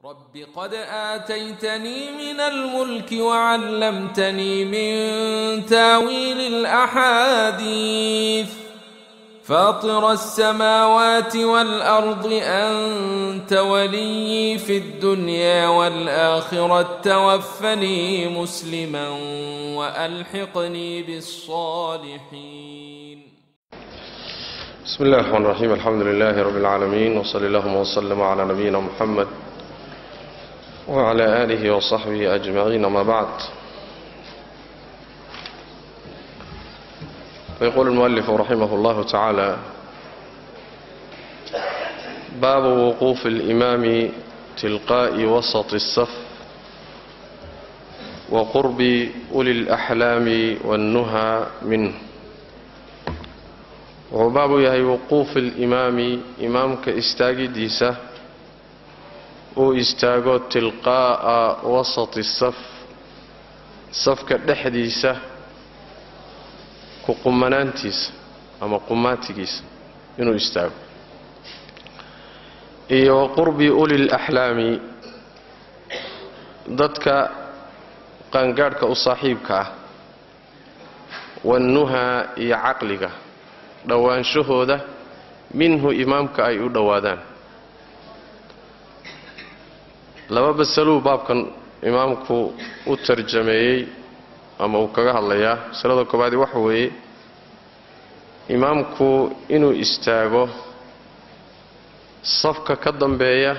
رب قد آتيتني من الملك وعلمتني من تاويل الأحاديث فاطر السماوات والأرض أنت ولي في الدنيا والآخرة توفني مسلما وألحقني بالصالحين بسم الله الرحمن الرحيم الحمد لله رب العالمين وصلى اللهم وسلم على نبينا محمد وعلى آله وصحبه أجمعين ما بعد فيقول المؤلف رحمه الله تعالى باب وقوف الإمام تلقاء وسط الصف وقرب أولي الأحلام والنهى منه wuxuu baabu yahay wuquufi alimaami imaamka istaagidiisa uu istaago tilqaa'a wasati saf safka dhexdiisa ku qumanaantiisa ama qumaatigiisa inuu istaago iyo wa qurbi uli laxlaami dadka qaangaadhka u saaxiibka ah wannuhaa iyo caqliga dhowaanshahooda minhu imaamka ay u dhowaadaan laba basaluu baabkan imaamku u tarjameeyey ama uu kaga hadlayaa masalada koobaadi waxa weeye imaamku inuu istaago safka ka dambeeya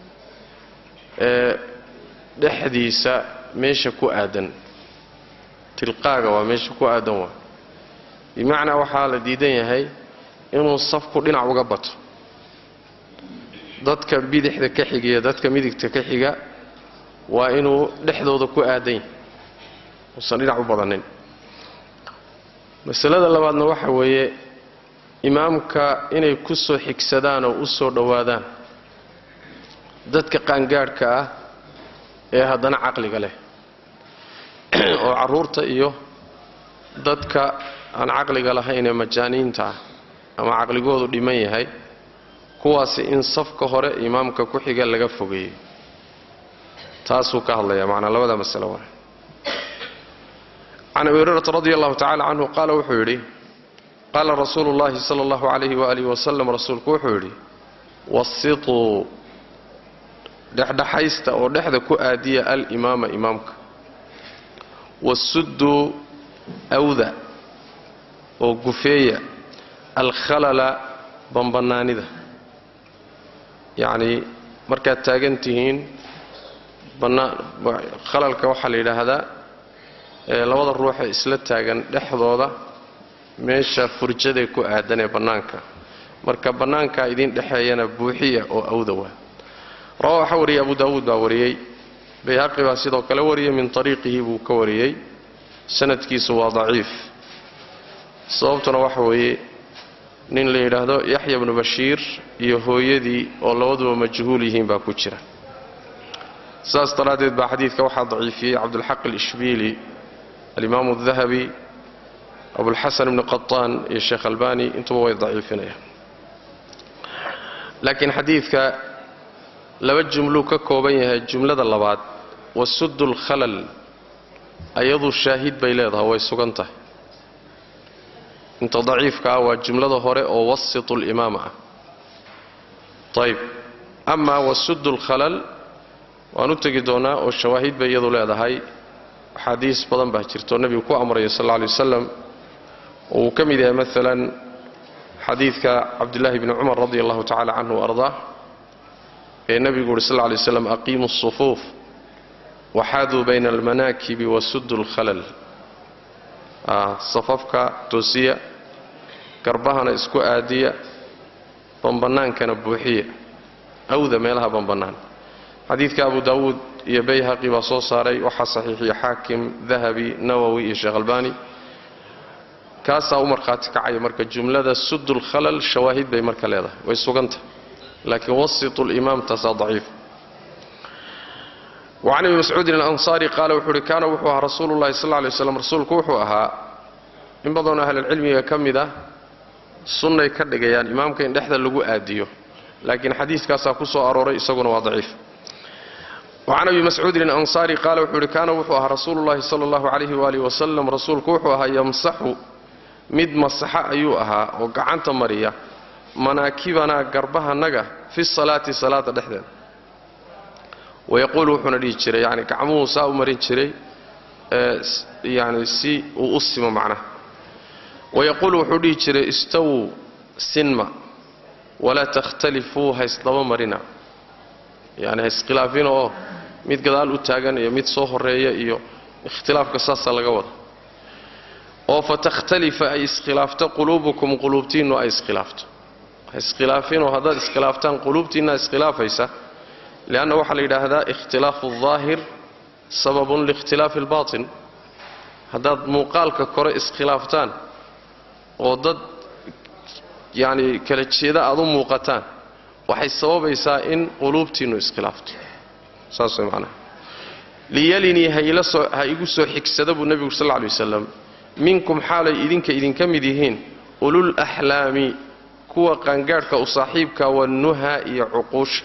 ee dhexdiisa meesha ku aadan tilqaaga waa meesha ku aadan waa bimacnaa waxaa la diidan yahay inuu safku dhinac uga bato dadka bidixda ka xigiya dadka midigta ka xiga waa inuu dhexdooda ku aadan yahay uusan dhinac u badanin masalada labaadna waxa weeye imaamka inay ku soo xigsadaan oo u soo dhowaadaan dadka qaangaadhka ah ee haddana caqliga leh oo carruurta iyo dadka aan caqliga lahaynee majaaniinta ah ama caqligoodu dhiman yahay kuwaasi in safka hore imaamka ku xiga laga fogeeyo taasuu ka hadlaya macnaa labada masalo waa can abi hurayrata radi allahu tacala canhu qaala wuxuu yidhi qaala rasuulu llahi sala allahu calayhi waalihi wasalam rasuulku wuxuu yidhi wasituu dhexdhexaysta oo dhexda ku aadiya alimaama imaamka wasudduu awda oo gufeeya alkhalala bambanaanida yacnii markaad taagan tihiin khalalka waxaa la yidhaahdaa labada ruuxee isla taagan dhexdooda meesha furjadae ku aadan ee bannaanka marka bannaankaa idin dhexeeyana buuxiya oo awda waa rawa waxaa wariyey abu daawuud baa wariyey bayhaqi baa sidoo kale wariyey min ariiqihi buu ka wariyey sanadkiisu waa daciif sababtuna waxa weeye nin la yidhaahdo yaxya bnu bashiir iyo hooyadii oo labaduba majhuul yihiin baa ku jira saas daraaddeed baa xadiidka waxaa daciifiyey cabdulxaq alishbiili alimaamu adahabi abulxasan ibni qataan iyo sheekh albani intuba way daciifinayaan laakiin xadiidka laba jumluu ka kooban yahay jumlada labaad wasuddu lkhalal ayadu shaahid bay leedahay way sugan tahay inta daciifka ah waa jumlada hore oo wasitu limaama ah ayb amaa wasuddu lkhalal waan u tegi doonaa oo shawaahid bay iyadu leedahay axaadiis badan baa jirto nebigu ku amraya sal lla lay wasalam oo uu ka mid yahay maalan xadiidka cabdillaahi bni cumar radi allahu tacala canhu wa ardaa ee nebigu uhi sal lla lay waslam aqiimu asufuuf waxaaduu bayna almanaakibi wasuddu lkhalal safafka toosiya garbahana isku aadiya bambannaankana buuxiya awda meelaha bambannaan xadiidka abu daawuud iyo bayhaqi baa soo saaray waxaa saxiixiya xaakim dahabi nawowi iyo sheekh albani kaasaa u markhaati kacaya marka jumlada sudulkhalal shawaahid bay marka leedahay way suganta laakiin wasitu limaam taasaa daciif wacan abi mascuudin alansaari qaala wuxuu uhi kaana wuxuu ahaa rasuulu llahi sal lla lay waslam rasuulku wuxuu ahaa in badanoo ahlulcilmiga ka mid ah sunnay ka dhigayaan imaamka in dhexda lagu aadiyo laakiin xadiiskaasaa ku soo arooray isaguna waa daciif wacan abi mascuudin alansaari qaala wuxuu ihi kaana wuxuu ahaa rasuulu llahi sala allahu calayhi waalihi wasalam rasuulku wuxuu ahaa yamsaxu mid masaxa ayuu ahaa oo gacanta mariya manaakibanaa garbahanaga fi salaati salaada dhexdeeda wayaquulu wuxuuna dhihi jiray yani gacmuhu saa u marin jiray yani si uu u simo macnaha wayaquulu wuxuu dhihi jiray istawuu sinma walaa takhtalifuu haysdaba marina yani hayskhilaafinoo oo mid gadaal u taagan iyo mid soo horeeya iyo ikhtilaafka saasaa laga wada oo fatakhtalifa ay iskhilaafto quluubukum quluubtiinnu ay iskhilaafto haiskhilaafinoo haddaad iskhilaaftaan quluubtiinna iskhilaafaysa lianna waxaa la yidhaahdaa ikhtilaafu aldaahir sababun liikhtilaafi albaatin haddaad muuqaalka kore iskhilaaftaan oo dad yacni kala jeeda aad u muuqataan waxay sababaysaa in quluubtiinnu iskhilaafto saas way macnaha liyalinii haila soo ha igu soo xigsada buu nebigu sal lla lay wasalam minkum xaalay idinka idinka mid yihiin ulul axlaami kuwa qaangaadhka u saaxiibka wannuha iyo cuquusha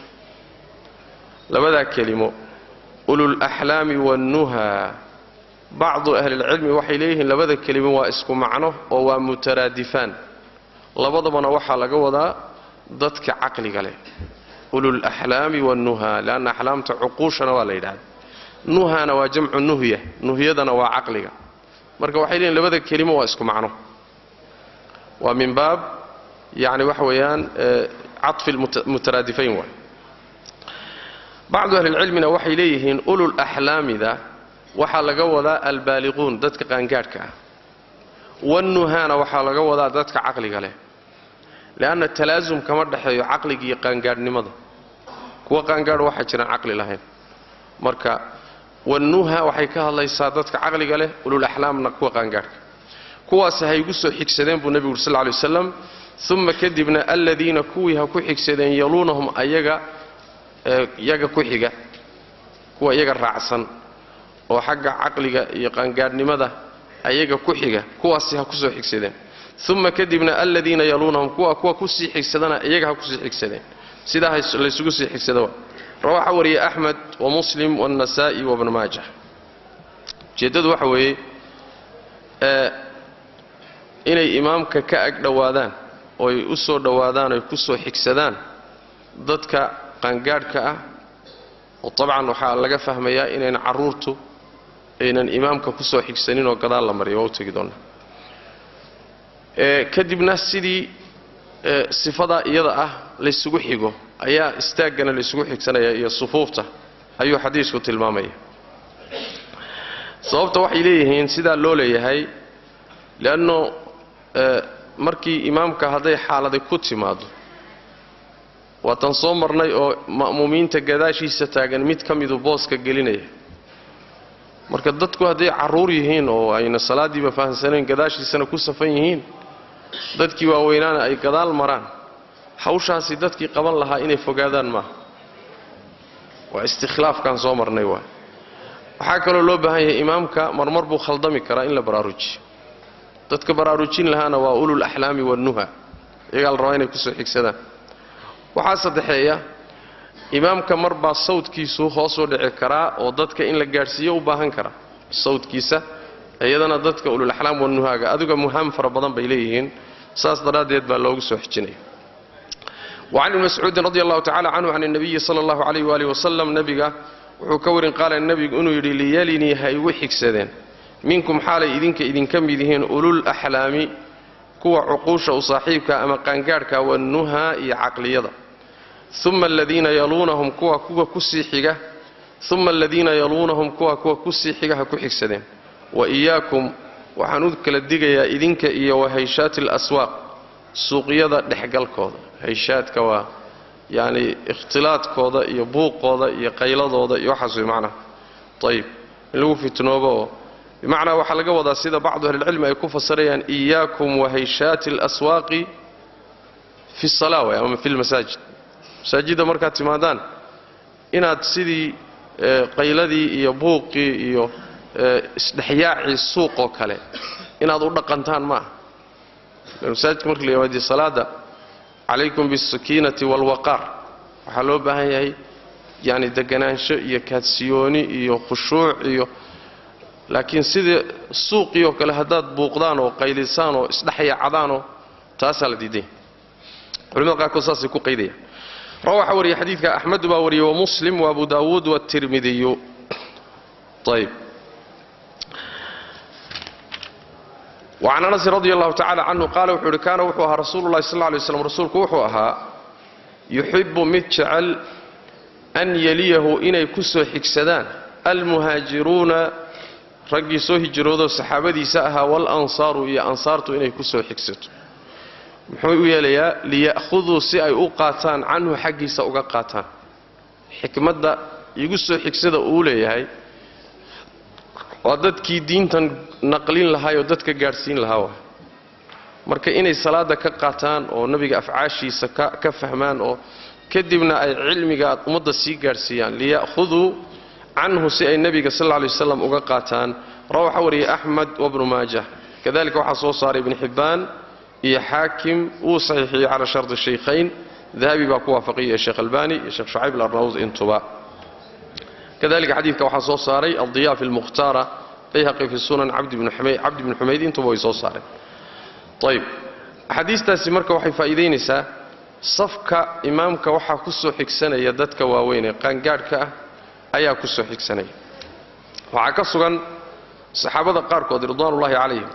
labadaa kelimo ulul axlaami wannuha bacdu ahlilcilmi waxay leeyihiin labada kelimo waa isku macno oo waa mutaraadifaan labadabana waxaa laga wadaa dadka caqliga leh ulul axlaami wannuha leanna axlaamta cuquushana waa la yidhahda nuhana waa jamcu nuhya nuhyadana waa caqliga marka waxay leeyihin labada kelimo waa isku macno waa min baab yani waxa weeyaan caطfi mutaraadifayn waay bacdu ahlilcilmina waxay leeyihiin ulul axlaamida waxaa laga wadaa albaaliquun dadka qaangaadhka ah wannuhana waxaa laga wadaa dadka caqliga leh leanna talaasum kama dhexeeyo caqliga iyo qaangaadhnimada kuwa qaangaadh waxaa jiraan caqli lahayn marka wannuha waxay ka hadlaysaa dadka caqliga leh ulul axlaamna kuwa qaangaadhka kuwaas ha igu soo xigsadeen buu nebigu uri sal ly waslam uma kadibna aladiina kuwii ha ku xigsadeen yaluunahum ayaga iyaga ku xiga kuwa iyaga raacsan oo xagga caqliga iyo qaangaadhnimada ayaga ku xiga kuwaasi ha kusoo xigsadeen uma kadibna aladiina yaluunahum kuwa kuwa kusii xigsadana iyaga ha kusii xigsadeen sidaa laysugu sii xigsada rawaxa wariyay axmed wa muslim waannasaa'i wabnu maaja ujeeddadu waxa weeye inay imaamka ka ag dhowaadaan ooy u soo dhowaadaan oy ku soo xigsadaan dadka qaangaadhka ah oo dabcan waxaa laga fahmayaa inayna carruurtu aynan imaamka ku soo xigsanin oo gadaal la mariyo waa u tegi doonnaa kadibna sidii sifadaa iyada ah laysugu xigo ayaa istaaggana laysugu xigsanaya iyo sufuufta ayuu xadiisku tilmaamaya sababta waxay leeyihiin sidaa loo leeyahay leanno markii imaamka hadday xaaladay ku timaado waatan soo marnay oo ma'muumiinta gadaashiisa taagan mid ka midu booska gelinaya marka dadku hadday carruur yihiin oo ayna salaaddiiba fahamsanayn gadaashiisana ku safan yihiin dadkii waaweynaana ay gadaal maraan hawshaasi dadkii qaban lahaa inay fogaadaan maaha waa istikhlaafkaan soo marnay waay waxaa kaloo loo baahan yahay imaamka marmar buu khaldami karaa in la baraarujiyo dadka baraarujin lahaana waa ulul axlaami wannuha iyagaa la rabaa inay kusoo xigsadaan waxaa saddexeeya imaamka mar baa sawdkiisu hoosuu dhici karaa oo dadka in la gaadhsiiyo u baahan karaa sawdkiisa iyadana dadka ulul axlaam wannuhaaga adiga muhaam fara badan bay leeyihiin saas daraaddeed baa loogu soo xijinaya wacan ibni mascuudin radi allahu tacala canhu can اnabiyi sala allahu calayh waali wasalam nebiga wuxuu ka warin qaala nebigu inuu yidhi liyalinii ha igu xigsadeen minkum xaalay idinka idinka mid yihiin ulul axlaami kuwa cuquusha u saaxiibka ama qaangaadhka wannuha iyo caqliyada uma aladiina yaluunahum kuwa kuwa kusii xiga uma aladiina yaluunahum kuwa kuwa kusii xiga ha ku xigsadeen wa iyaakum waxaan u kala digayaa idinka iyo wa hayshaati alaswaaq suuqyada dhexgalkooda hayshaadka waa yacni ikhtilaadkooda iyo buuqooda iyo qayladooda iyo waxaas way macnaha ayib in lagu fitnoobo oo bimacnaa waxaa laga wadaa sida bacdu ahlilcilmi ay ku fasirayaan iyaakum wa hayshaati alaswaaqi fi sala way ama fi lmasaajid masaajidda markaad timaadaan inaad sidii qayladii iyo buuqii iyo isdhexyaacii suuqoo kale inaad u dhaqantaan maaha masaajidka marka la yimaadiyo salaada calaykum biاsakiinati wاlwaqaar waxaa loo baahan yahay yacni deganaansho iyo kaadsiyooni iyo khushuuc iyo laakiin sidii suuqii oo kale haddaad buuqdaan oo qaylisaan oo isdhexyacadaanoo taasaa la diiday culimada qaarkood saasay ku qaydayaan rawa waxaa wariyay xadiidka axmedu baa wariyey wa muslim wa abu daawuud waatirmidiyu ayb wacan anasin radi allahu tacala canhu qaala wuxuu uhi kaana wuxuu ahaa rasuulu llahi sal lay slam rasuulku wuxuu ahaa yuxibu mid jecel an yeliyahu inay ku soo xigsadaan almuhaajiruuna raggii soo hijroodoo saxaabadiisa ahaa waalansaaru iyo ansaartu inay ku soo xigsato muxuu u yeelayaa liya'khuduu si ay u qaataan canhu xaggiisa uga qaataan xikmadda igu soo xigsada uu leeyahay waa dadkii diintan naqlin lahaay oo dadka gaadhsiin lahaa waa marka inay salaada ka qaataan oo nebiga afcaashiisa ka fahmaan oo kadibna ay cilmiga ummadda sii gaadhsiiyaan liya'khuduu canhu si ay nebiga sal lla lay waslam uga qaataan rawa waxaa wariyay axmed wabnu maajah kadalika waxaa soo saaray ibn xibbaan iyo xaakim wuu saxiixiyey cala shardi shaykhayn dahabi baa ku waafaqiyay sheekh albani iyo sheekh shucayb alarnawd intuba kadalika xadiidka waxaa soo saaray aldiya fi lmukhtaara bayhaqi fi sunan cabdi bni xumayd intuba way soo saareen ayb axaadiistaasi marka waxay faa'iidaynaysaa safka imaamka waxaa ku soo xigsanaya dadka waaweyn ee qaangaadhka ah ayaa ku soo xigsanaya waxaa ka sugan saxaabada qaarkood ridwaanullaahi calayhim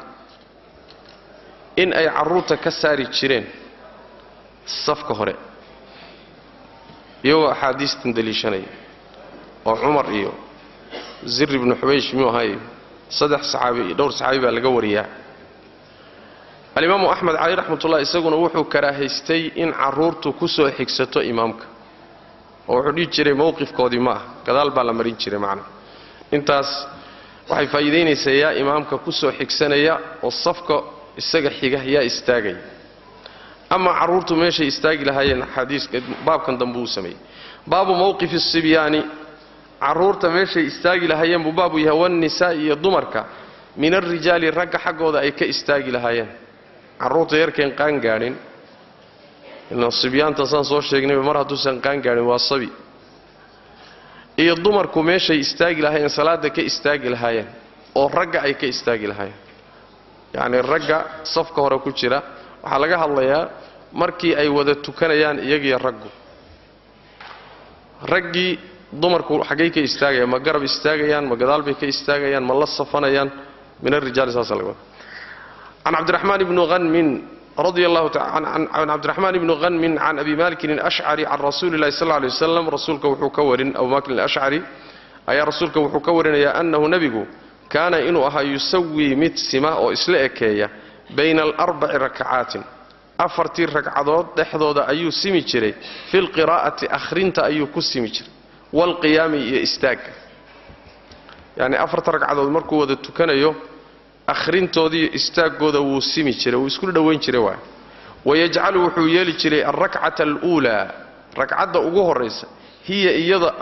in ay carruurta ka saari jireen safka hore iyagoo axaadiistan daliishanaya oo cumar iyo zir ibnu xubaysh miyuu ahaay saddex saxaabi iyo dhowr saxaabi baa laga wariyaa alimaamu axmed cali raxmatullah isaguna wuxuu karaahaystay in carruurtu ku soo xigsato imaamka oo wuxuu dhihi jiray mowqifkoodii ma ah gadaal baa la marin jiray macna intaas waxay faa'iidaynaysaa yaa imaamka ku soo xigsanaya oo safka isaga xiga yaa istaagaya ama carruurtu meeshay istaagi lahaayeen xadiiska baabkan dambe uu sameeyey baabu mowqifi sibyaani carruurta meeshay istaagi lahaayeen buu baabu yahay wannisaa iyo dumarka min alrijaali ragga xaggooda ay ka istaagi lahaayeen carruurta yarkeen qaan gaadhin ilan sibyaanta saan soo sheegnayba mar hadduusan qaan gaadhin waa sabi iyo dumarku meeshay istaagi lahaayeen salaada ka istaagi lahaayeen oo ragga ay ka istaagi lahaayeen yacnii ragga safka hore ku jira waxaa laga hadlayaa markii ay wada tukanayaan iyagiyo raggu raggii dumarku xaggay ka istaagayaan ma garab istaagayaan ma gadaal bay ka istaagayaan ma la safanayaan min arijaali saasa laga wada can cabdiraxmaan ibni hanmin radi allahu can cabdiraxmaan ibni hanmin can abi malikin alashcari can rasuuli illahi sal lay waslam rasuulka wuxuu ka warin abu malikin alashcari ayaa rasuulka wuxuu ka warinayaa annahu nebigu kaana inuu ahaa yusawii mid sima oo isla ekeeya bayna alarbaci rakacaatin afartii ragcadood dhexdooda ayuu simi jiray fi lqiraa'ati akhrinta ayuu ku simi jiray waalqiyaami iyo istaagga yacni afarta ragcadood markuu wada tukanayo akhrintoodiiyo istaaggooda wuu simi jiray wuu isku dhowayn jiray waay wayajcalu wuxuu yeeli jiray alrakcata aluulaa ragcadda ugu horraysa hiya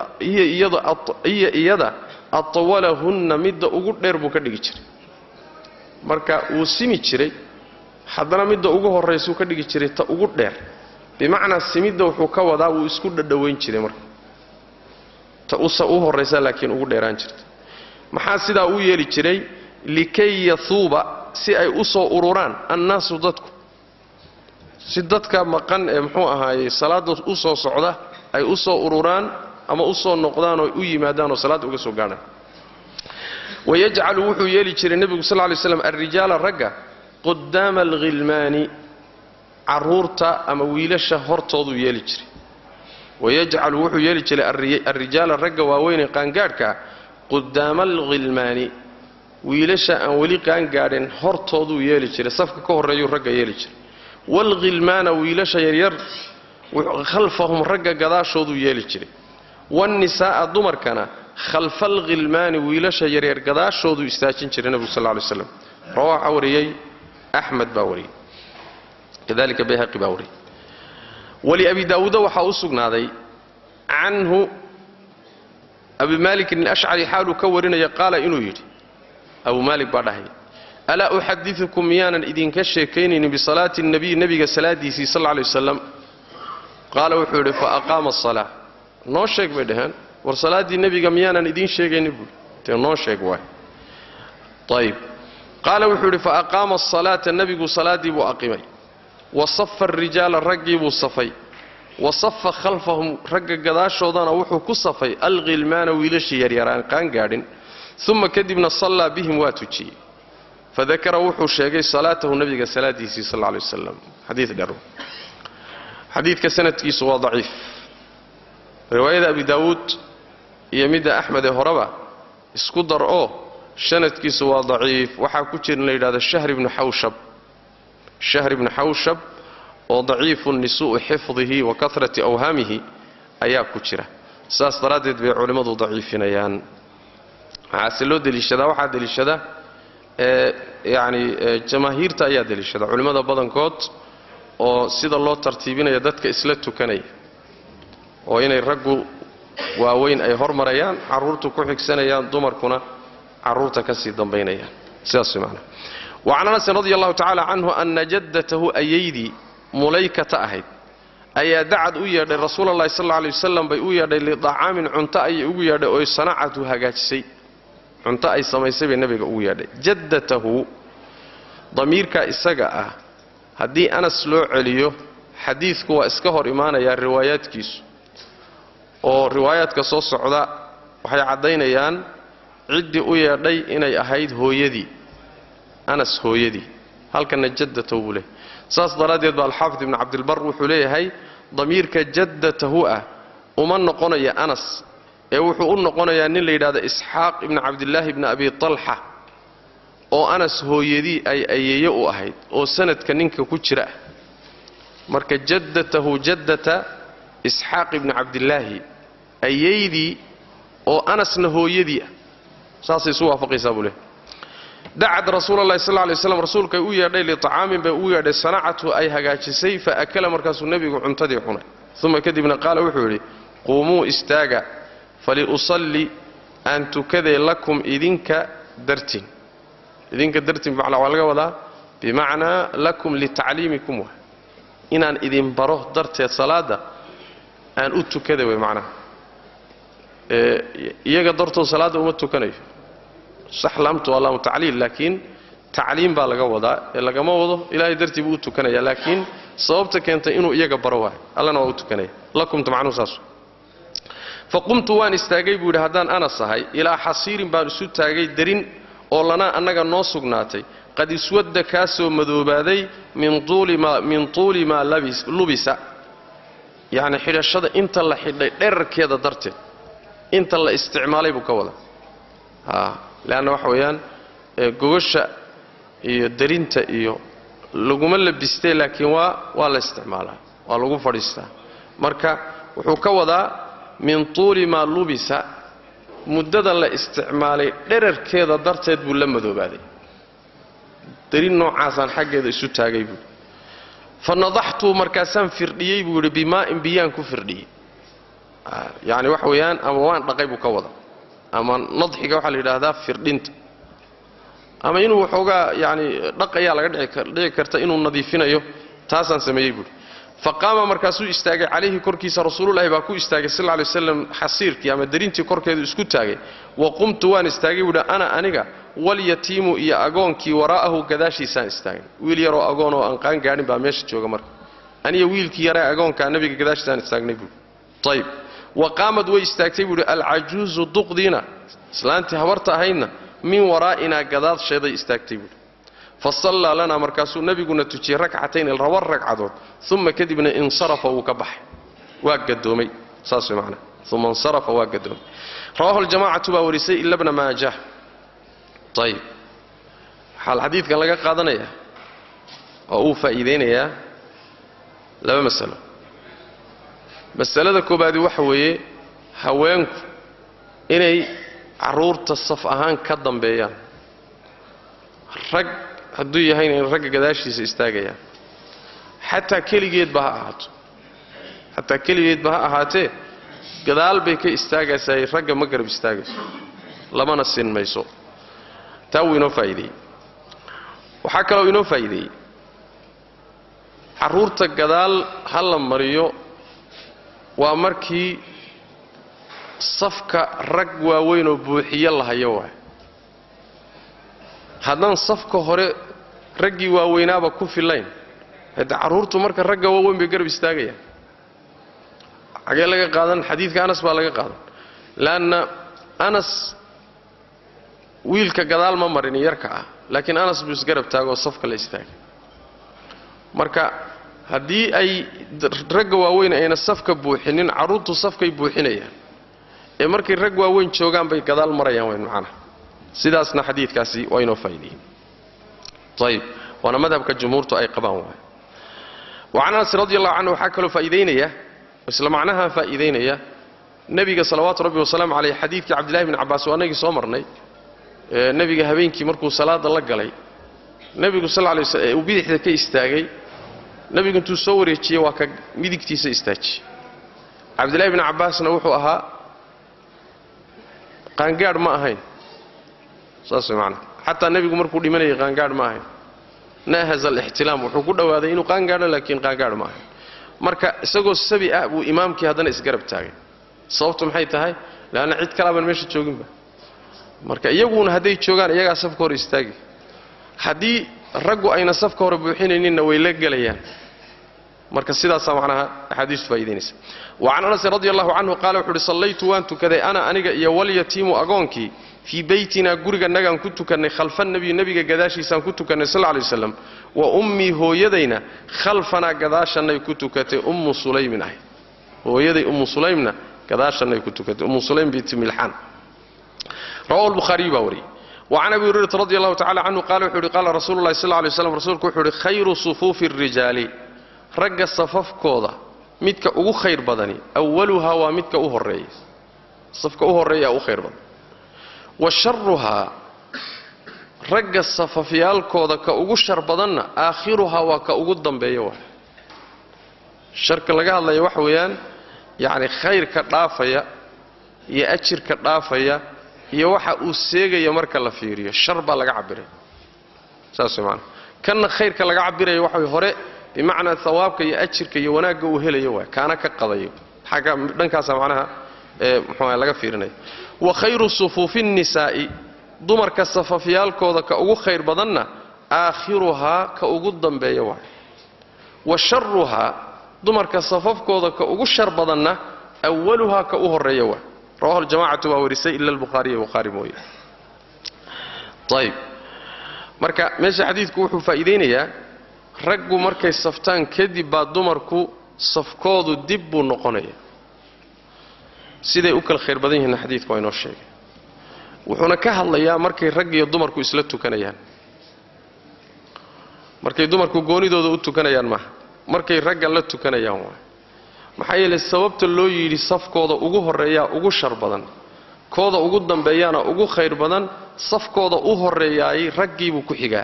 iyada atawalahunna midda ugu dheer buu ka dhigi jiray marka wuu simi jiray haddana midda ugu horraysuu ka dhigi jiray ta ugu dheer bimacnaa simidda wuxuu ka wadaa wuu isku dhadhowayn jiray marka ta usa u horraysa laakiin ugu dheeraan jirta maxaa sidaa u yeeli jiray likay yahuuba si ay u soo ururaan annaasu dadku si dadka maqan ee muxuu ahaayey salaadda u soo socda ay u soo ururaan ama u soo noqdaan oo u yimaadaan oo salaadda uga soo gaadhaan wayajcalu wuxuu yeeli jiray nebigu sal ly slam alrijaala ragga qudaama alghilmaani carruurta ama wiilasha hortooduu yeeli jiray wayajcalu wuxuu yeeli jiray alrijaala ragga waaweynee qaangaadhka qudaama alghilmaani wiilasha aan weli qaangaadhin hortooduu yeeli jiray safka ka horreeyuu ragga yeeli jiray waalghilmaana wiilasha yaryar khalfahum ragga gadaashooduu yeeli jiray waannisaa'a dumarkana khalfa alghilmaani wiilasha yaryar gadaashooduu istaajin jiray nebigu sal lay slam rawaaxa wariyey axmed baa wariyey kadalika bayhaqi baa wariyey waliabi daawuuda waxaa u sugnaaday canhu abi maalikin alashcari xaaluu ka warinaya qaala inuu yidhi abu maalik baa dhahay alaa uxadiukum miyaanan idinka sheekaynaynin bisalaati nabiy nebiga salaadiisii sal lay wasalam qaala wuxuu yidhi fa aqaama asalaa noo sheeg bay dhaheen war salaaddii nebiga miyaanan idiin sheegayni buui dee noo sheeg waay ayib qaala wuxuu yidhi fa aqaama asalaata nebigu salaaddii buu aqimay wa safa arijaala raggii buu safay wa safa khalfahum ragga gadaashoodana wuxuu ku safay alkhilmaana wiilashii yaryaraan qaan gaadhin uma kadibna sallaa bihim waa tujiyey fadakara wuxuu sheegay salaatahu nebiga salaadiisii sal lla lay wasalam xadiid dheer xadiidka sanadkiisu waa daciif riwaayada abi daawuud iyo midda axmed ee horeba isku dar oo sanadkiisu waa daciif waxaa ku jira in la yidhahdo shahr ibnu xawshab shahr ibnu xawshab oo daciifun lisuu'i xifdihi wa karati awhaamihi ayaa ku jira saas daraaddeed bay culimmadu daciifinayaan waxaase loo deliishadaa waxaa deliishada ee yacni jamaahiirta ayaa deliishada culimmada badankood oo sida loo tartiibinaya dadka isla tukanaya oo inay raggu waaweyn ay hormarayaan carruurtu ku xigsanayaan dumarkuna carruurta ka sii dambaynayaan sidaas way macnaha wacan anasin radi allahu tacaala canhu anna jaddatahu ayaydii mulaykata ahayd ayaa dacad u yeedhay rasuulalahi sal alla lay wasalam bay u yeedhay lidacaamin cunto ayay ugu yeedhay oy sanacatu hagaajisay cunto ay samaysay bay nebiga ugu yeedhay jaddatahu damiirka isaga ah haddii anas loo celiyo xadiidku waa iska hor imaanayaa riwaayaadkiisu oo riwaayaadka soo socda waxay caddaynayaan ciddii u yeedhay inay ahayd hooyadii anas hooyadii halkanna jaddatahu buu leehay saas daraaddeed ba alxaafid ibnu cabdilbar wuxuu leeyahay damiirka jaddatahu ah uma noqonaya anas ee wuxuu u noqonayaa nin la yidhahdo isxaaq ibni cabdillaahi ibni abi talxa oo anas hooyadii ay ayeeye u ahayd oo sanadka ninka ku jira ah marka jaddatahu jaddata isxaaq ibni cabdillaahi ayeydii oo anasna hooyadii ah saasay isu waafaqaysaa buu leehay dacad rasuulalahi sal lay slam rasuulkay u yeedhay liطacaamin bay ugu yeedhay sanacatu ay hagaajisay fa akala markaasuu nebigu cuntadii cunay uma kadibna qaala wuxuu yidhi quumuu istaaga faliusalli aan tukaday lakum idinka dartiin idinka dartiin bimacnaa waa laga wadaa bimacnaa lakum litacliimikum wa inaan idin baro darteed salaadda aan u tukaday way macnaha iyaga dartood salaadda uma tukanayo sax laamtu waa laamu tacliil laakiin tacliim baa laga wadaa ee lagama wado ilaahay dartii buu u tukanaya laakiin sababta keentay inuu iyaga baro waayo allana waa u tukanaya lakumta macnuhu saas faqumtu waan istaagay buu yidhi haddaan anas ahay ilaa xasiirin baan isu taagay derin oo lanaa annaga noo sugnaatay qad iswadda kaasoo madoobaaday min tuuli maa lubisa yacni xidhashada inta la xidhay dherarkeeda darteed inta la isticmaalay buu ka wada leanna waxa weeyaan gogosha iyo derinta iyo laguma labistee laakiin waa waa la isticmaalaa waa lagu fadhiistaa marka wuxuu ka wadaa min tuuli maa lubisa muddada la isticmaalay dherarkeeda darteed buu la madoobaaday derin noocaasaan xaggeeda isu taagay buui fa nadaxtuu markaasaan firdhiyey buu yidhi bimaa'in biyaan ku firdhiyey yacni waxa weeyaan ama waan dhaqay buu ka wada ama nadxiga waxaa la yidhaahdaa firdhinta ama inuu waxoogaa yani dhaq ayaa laga dhici karta inuu nadiifinayo taasaan sameeyey buuhi fa qaama markaasuu istaagay calayhi korkiisa rasuululahi baa ku istaagay sal lay waslam xasiirkii ama derintii korkeedu isku taagay wa qumtu waan istaagay buuhi ana aniga walyatiimu iyo agoonkii waraa'ahu gadaashiisaan istaagay wiil yaroo agoon oo aan qaan gaadhin baa meesha jooga marka aniga wiilkii yaree agoonkaa nabiga gadaashiisaan istaagnay buui ayb wa qaamad way istaagtay buuhi alcajuuzu duqdiina islaantii habarta ahaydna min waraa'inaa gadaasheeday istaagtay buuhi fa sallaa lanaa markaasuu nebiguna tujiyey rakcatayn laba ragcadood uma kadibna insarafa wuu ka baxay waa gadoomay saas way macnaa uma insarafa waa gadoomay rawahu ljamacatu baa warisay ila bna maajah ayib waxaa xadiidkan laga qaadanayaa oo uu faa'iidaynayaa laba masalo masalada koobaadi waxa weeye haweenku inay carruurta saf ahaan ka dambeeyaan rag hadduu yahayna in ragga gadaashiisa istaagayaan xataa keligeedba ha ahaato xataa keligeedba ha ahaatee gadaal bay ka istaagaysaa ragga ma garab istaagayso lamana sin mayso taa wuu inoo faa'iideeyey waxaa kaloo inoo faa'iideeyey carruurta gadaal ha la mariyo waa markii safka rag waaweyn oo buuxiyo lahayo waay haddaan safka hore raggii waaweynaaba ku fillayn hadde carruurtu marka ragga waaweyn bay garab istaagayaan xagee laga qaadan xadiidka anas baa laga qaadan leanna anas wiilka gadaal ma marin yarka ah laakiin anas buu isgarab taagoo safka la istaagay marka haddii ay ragga waaweyn ayna safka buuxinin carruurtu safkay buuxinayaan ee markay rag waaweyn joogaan bay gadaal marayaan wayn macnaha sidaasna xadiidkaasi waa inoo faa'ideeyey ayib waana madhabka jumhuurtu ay qabaan waay wacan anas radi allahu canhu waxaa kaloo faa'iidaynaya isla macnaha faa'iidaynaya nebiga salawaatu rabbi wasalaamu caleyh xadiidkii cabdillahi bni cabbaas waa anagii soo marnay ee nebiga habeenkii markuu salaada la galay nebigu sal lay sl uu bidixda ka istaagay nebigu intuu soo wareejiyey waa ka midigtiisa istaajiyey cabdillahi bni cabbaasna wuxuu ahaa qaangaadh ma ahayn saas way macnaha xataa nebigu markuu dhimanayay qaangaadh ma ahayn naahaza alixtilaam wuxuu ku dhowaaday inuu qaangaadho laakiin qaangaadh ma ahayn marka isagoo sabi ah buu imaamkii haddana isgarab taagay sababtu maxay tahay leanna cid kalaaban meesha jooginba marka iyaguna hadday joogaan iyagaa safka hore istaagi haddii raggu ayna safka hore buuxinayninna way la gelayaan marka sidaasaa macnaha axaadiistu faa'idaynaysa wacan anasin radi allahu canhu qaala wuxu uhi sallaytu waan tukaday ana aniga iyo walyatiimu agoonkii fii beytinaa guriganagaan ku tukannay khalfa nabiyi nebiga gadaashiisaan ku tukannay sal lay waslam wa ummii hooyadayna khalfanaa gadaashannay ku tukatay ummu sulaymin ahay hooyaday ummu sulaymna gadaashannay ku tukatay ummu sulaym binti milxaan rawahu lbukhaariyu baa wariyey wacan abi hurayrata radi allahu tacala canhu qaala wuxuu uhi qaala rasuulu llahi sal lay slam rasuulku wuxuu uhi khayru sufuufi arijaali ragga safafkooda midka ugu khayr badani awaluhaa waa midka u horeeya safka u horreeyaa u khayr badan wa sharuhaa ragga safafyaalkooda ka ugu shar badanna aakhiruhaa waa ka ugu dambeeya waa sharka laga hadlaya waxa weeyaan yacni khayrka dhaafaya iyo ajirka dhaafaya iyo waxa uu seegaya marka la fiiriyo shar baa laga cabiray saas way maanaa kanna khayrka laga cabiraya waxa way hore bimacnaa hawaabka iyo ajirka iyo wanaagga uu helayo waay kaana ka qadayo xagga dhankaasa macnaha ee muxuuaha laga fiirinaya wa khayru sufuufi nnisaa'i dumarka safafyaalkooda ka ugu khayr badanna aakhiruhaa ka ugu dambeeya waay wa sharuhaa dumarka safafkooda ka ugu shar badanna awaluhaa ka u horreeya waay rawahu ljamacatu baa warisay ila albukhaariya bukhaari mooye ayb marka meesha xadiidku wuxuu faa'iidaynayaa raggu markay saftaan kadib baa dumarku safkoodu dib buu noqonaya siday u kala khayr badan yihiinna xadiidku waa inoo sheegay wuxuuna ka hadlayaa markay rag iyo dumarku isla tukanayaan markay dumarku goonidooda u tukanayaan maaha markay ragga la tukanayaan waay maxaa yeelay sababta loo yidhi safkooda ugu horreeyaa ugu shar badan kooda ugu dambeeyaana ugu khayr badan safkooda u horreeyaayay raggiibuu ku xigaa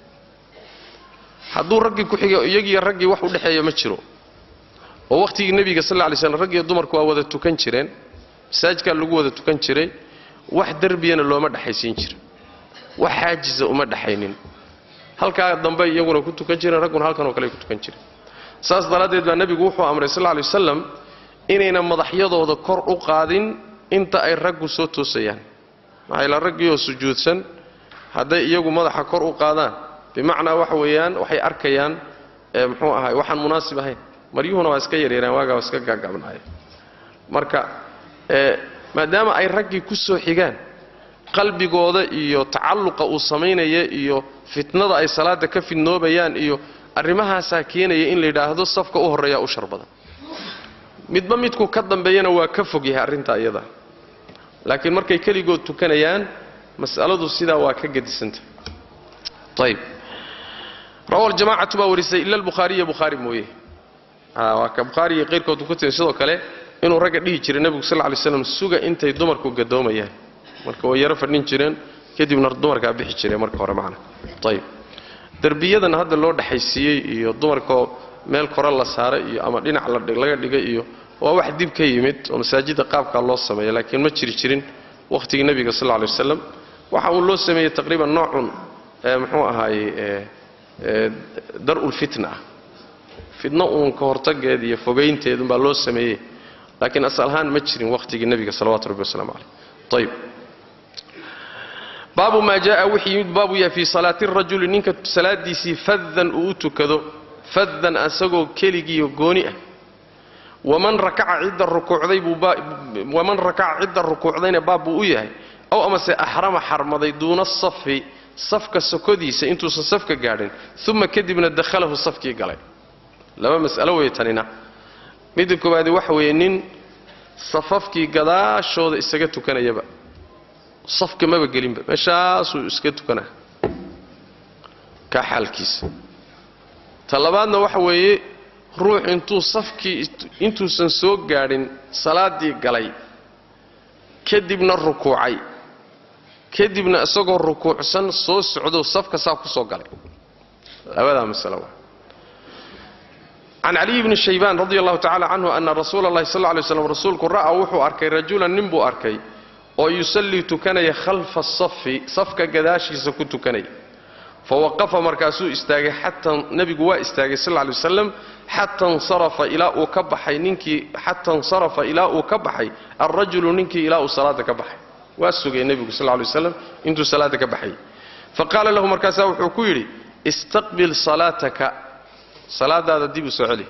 hadduu raggii ku xiga iyagiiyo raggii wax u dhexeeya ma jiro oo wakhtigii nebiga sal lla lay slam raggiyo dumarku waa wada tukan jireen masaajidkaa lagu wada tukan jiray wax derbiyana looma dhexaysiin jira wax xaajiza uma dhexaynin halkaa dambe iyaguna ku tukan jireen ragguna halkanoo kale ku tukan jireen saas daraaddeed baa nebigu wuxuu amray sal lla lay wasalam inayna madaxyadooda kor u qaadin inta ay raggu soo toosayaan maxaa yaele raggiioo sujuudsan hadday iyagu madaxa kor u qaadaan bimacnaa waxa weeyaan waxay arkayaan muxuu ahay waxaan munaasib ahayn maryuhuna waa iska yaryareen waagaa waa iska gaagabnaaya marka maadaama ay raggii ku soo xigaan qalbigooda iyo tacalluqa uu samaynaya iyo fitnada ay salaada ka fidnoobayaan iyo arrimahaasaa keenaya in la yidhaahdo safka u horreeyaa u shar badan midba midku ka dambeeyana waa ka fog yahay arrintaa iyada laakiin markay keligood tukanayaan mas'aladu sidaa waa ka gedisanta ayb rawa ljamacatu baa warisay ila albukhaariya bukhaari mooye waa ka bukhaariya qayrkood ku timi sidoo kale inuu ragga dhihi jiray nebigu sal ly slam suga intay dumarku gadoomayaan marka way yaro fadhin jireen kadibna dumarkaa bixi jireen marka hore macna ayb derbiyadan hadda loo dhexaysiiyey iyo dumarkoo meel kore la saaray iyo ama dhinac laga dhigay iyo waa wax dib ka yimid oo masaajidda qaabkaa loo sameeya laakiin ma jiri jirin wakhtigii nebiga sal ly waslam waxa uu loo sameeyey taqriiban noocun muxuu ahaaye dar'ulfitna ah fitno uun ka hortageed iyo fogaynteedunbaa loo sameeyey laakiin asal ahaan ma jirin wakhtigii nebiga salawatu rabbi wasalaamu caleyh ayib baabu maa jaaa wixii yimid baabu yahay fii salaati rajuli ninka salaadiisii fadan uu u tukado fadan asagoo keligiiyo gooni ah waman rakaca cidda rukuucday buu waman rakaca cidda rukuucdayna baab buu u yahay ow amase axrama xarmaday duuna safi safka sokodiisa intuusan safka gaadhin uma kadibna dakhalahu safkii galay laba mas'alo wey tanina midda koowaadi waxa weeye nin safafkii gadaashooda isaga tukanayaba safka maba gelinba meeshaasuu iska tukanaa kaa xaalkiisa ta labaadna waxa weeye ruux intuu safkii intuusan soo gaadhin salaaddii galay kadibna rukuucay kadibna isagoo rukuucsan soo socdo safka saa ku soo galay labadaa masalo waa can caliyi bni shaybaan radi allahu tacala canhu ana rasuula allahi sal lla lay slam rasuulku ra'aa wuxuu arkay rajulan nin buu arkay oo yusallii tukanaya khalfa asafi safka gadaashiisa ku tukanaya fa waqafa markaasuu istaagay xataa nebigu waa istaagay sal lla lay wasalam xata insarafa ilaa uu ka baxay ninkii xata insarafa ilaa uu ka baxay alrajulu ninkii ilaa uu salaada ka baxay waa sugay nebigu sal lay waslam intuu salaada ka baxayay fa qaala lahu markaasaa wuxuu ku yidhi istaqbil salaataka salaadaada dib u soo celi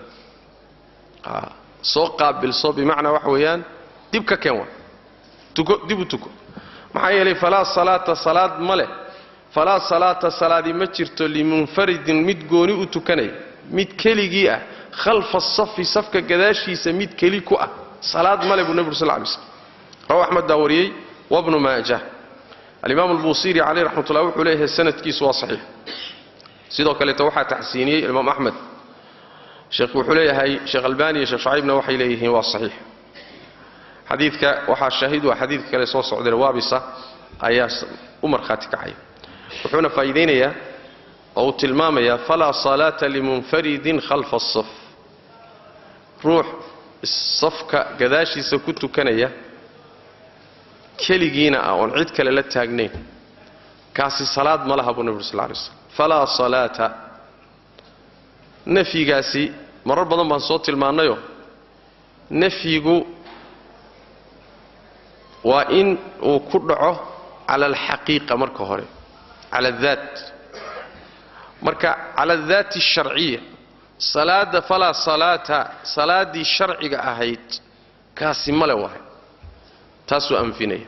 soo qaabilso bimacnaa waxa weeyaan dib ka keen wa tuko dib u tuko maxaa yeelay falaa salaata salaad ma leh falaa salaata salaadi ma jirto limunfaridin mid gooni u tukanaya mid keligii ah khalfa safi safka gadaashiisa mid keli ku ah salaad male buu nebigu sal lay slm rawa axmed baa wariyey wabnu maajah alimaam albuusiiri caleyh raxmatullah wuxuu leeyahay sanadkiisu waa saxiix sidoo kaleeto waxaa taxsiiniyey imaam axmed sheekh wuxuu leeyahay sheekh albani iyo sheekh shaciibna waxay leeyihiin waa saxiix xadiidka waxaa shaahid waa xadiidka kale soo socdeen waabisa ayaa u markhaati kacaya wuxuuna faa'iidaynayaa oo uu tilmaamayaa falaa salaata limunfaridin khalfa asaf ruux safka gadaashiisa ku tukanaya keligiina ah oon cid kale la taagnayn kaasi salaad ma laha buu nebi ur sal lay slam falaa salaata nafyigaasi marar badan baan soo tilmaannayo nafyigu waa in uu ku dhaco cala alxaqiiqa marka hore cala adaat marka cala adaati asharciya salaada falaa salaata salaaddii sharciga ahayd kaasi male wahay taasuu anfinaya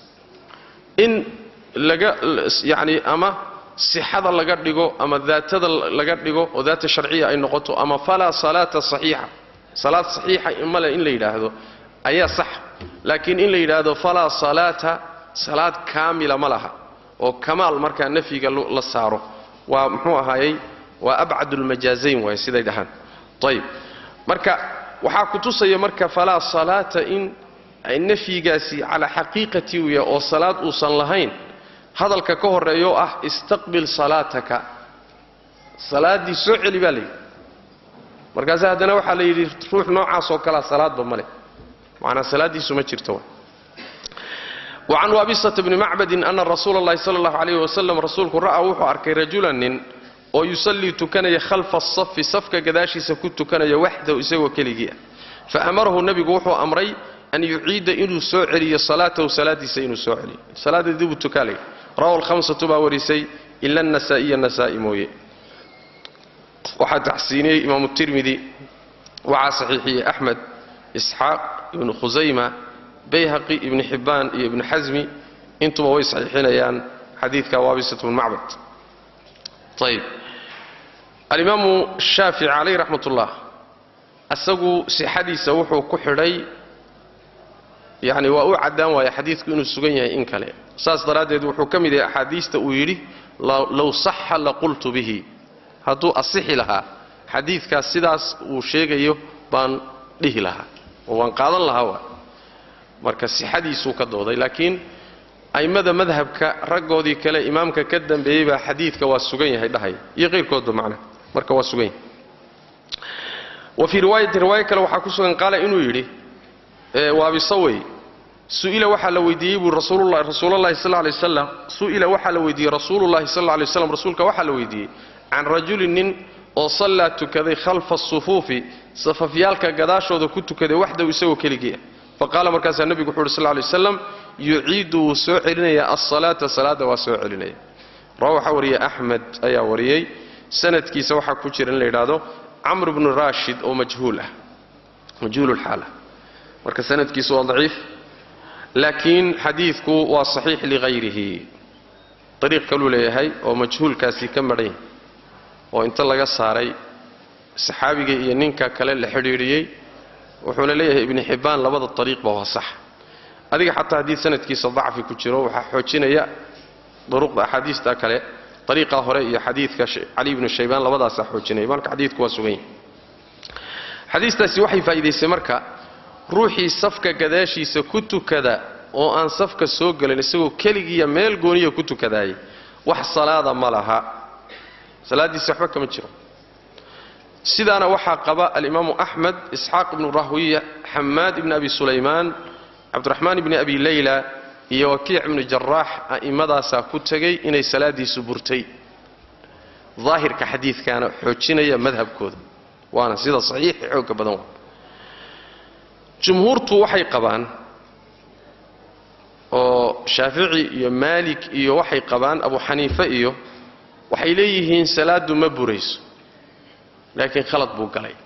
in laga yacni ama sixada laga dhigo ama daatada laga dhigo oo daata sharciya ay noqoto ama falaa salaata saxiixa salaad saxiixa male in la yidhaahdo ayaa sax laakiin in la yidhaahdo falaa salaata salaad kaamila ma laha oo kamaal markaa nafyiga la saaro waa muxuu ahaayey waa abcadulmajaazayn waay siday dhahaan ayib marka waxaa ku tusaya marka falaa salaata in nafyigaasi calaa xaqiiqati u yahay oo salaad uusan lahayn hadalka ka horreeyo ah istaqbil salaataka salaaddii soo celi baa layidhi markaase haddana waxaa la yidhi ruux noocaasoo kalea salaadba ma leh macnaa salaaddiisu ma jirto wacan waabisata bni macbadin ana rasuula allahi sala allahu calayhi wasalam rasuulku ra'aa wuxuu arkay rajulan nin oo yusallii tukanaya khalfa asafi safka gadaashiisa ku tukanaya waxdahu isagoo keligii ah fa amarahu nebigu wuxuu amray an yuciida inuu soo celiyo salaatahu salaadiisa inuu soo celiyo salaada dibuu tukaalay rawa alhamsatu baa warisay ila anasaa'iya nasaa'i mooye waxaa taxsiiniyey imaamu tirmidi waxaa saxiixiyey axmed isxaaq ibnu khusayma bayhaqi ibni xibbaan iyo ibnu xasmi intuba way saxiixinayaan xadiidka waabisat bn macbad ayib alimaamu shaafici calayh raxmat ullah asagu sixadiisa wuxuu ku xidhay yacni waa u caddaan waaya xadiidku inuu sugan yahay in kale saas daraaddeed wuxuu ka mid yahay axaadiista uu yidhi low saxa laqultu bihi hadduu asixi lahaa xadiidkaas sidaas uu sheegayo baan dhihi lahaa oo waan qaadan lahaa waa marka sixadiisuu ka dooday laakiin a'immada madhabka raggoodii kale imaamka ka dambeeyey baa xadiidka waa sugan yahay dhahaya iyo qayrkoodba macnaha marka waa sugan yahay wa fii riwaayatin riwaayo kale waxaa ku sugan qaala inuu yidhi waabisawey su'ila waxaa la weydiiyey buu rasuululahi sal lay waslam su'ila waxaa la weydiiyey rasuulullahi sal lay waslam rasuulka waxaa la weydiiyey can rajulin nin oo sallaa tukaday khalfa asufuufi safafyaalka gadaashooda ku tukaday waxdahu isagoo keligii ah fa qaala markaasaa nebigu wuxu uhi sal lay waslam yuciidu wuu soo celinayaa alsalaata salaadda waa soo celinaya rawa waxaa wariyey axmed ayaa wariyey sanadkiisa waxaa ku jira in la yidhaahdo camr bnu raashid oo majhuul ah majhuululxaal ah marka sanadkiisu waa daciif laakiin xadiidku waa saxiix ligayrihi ariiq kaluu leeyahay oo majhuulkaasi ka madhan yahay oo inta laga saaray saxaabiga iyo ninka kale la xidhiidhiyey wuxuuna leeyahay ibni xibbaan labada ariiqba waa sax adiga xataa haddii sanadkiisa dacfi ku jiro waxaa xoojinaya duruqda axaadiista kale ariiqa hore iyo xadiidka cali ibnu shaybaan labadaasaa xoojinaya marka xadiidku waa sugan yahay xadiistaasi waxay faa'iidaysay marka ruuxii safka gadaashiisa ku tukada oo aan safka soo gelin isagoo keligiiya meel gooniya ku tukadaayay wax salaada ma laha salaaddiisi waxba kama jiro sidaana waxaa qaba alimaamu axmed isxaaq ibnu rahwiya xamaad ibni abi sulaymaan cabdiraxmaan ibni abi leyla iyo wakiic ibnu jaraax a'immadaasaa ku tegay inay salaaddiisu burtay daahirka xadiidkaana xoojinaya madhabkooda waana sida saxiixi xoogga badan waa jumhuurtu waxay qabaan oo shaafici iyo maalik iyo waxay qabaan abu xaniife iyo waxay leeyihiin salaaddu ma burayso laakiin khalad buu galay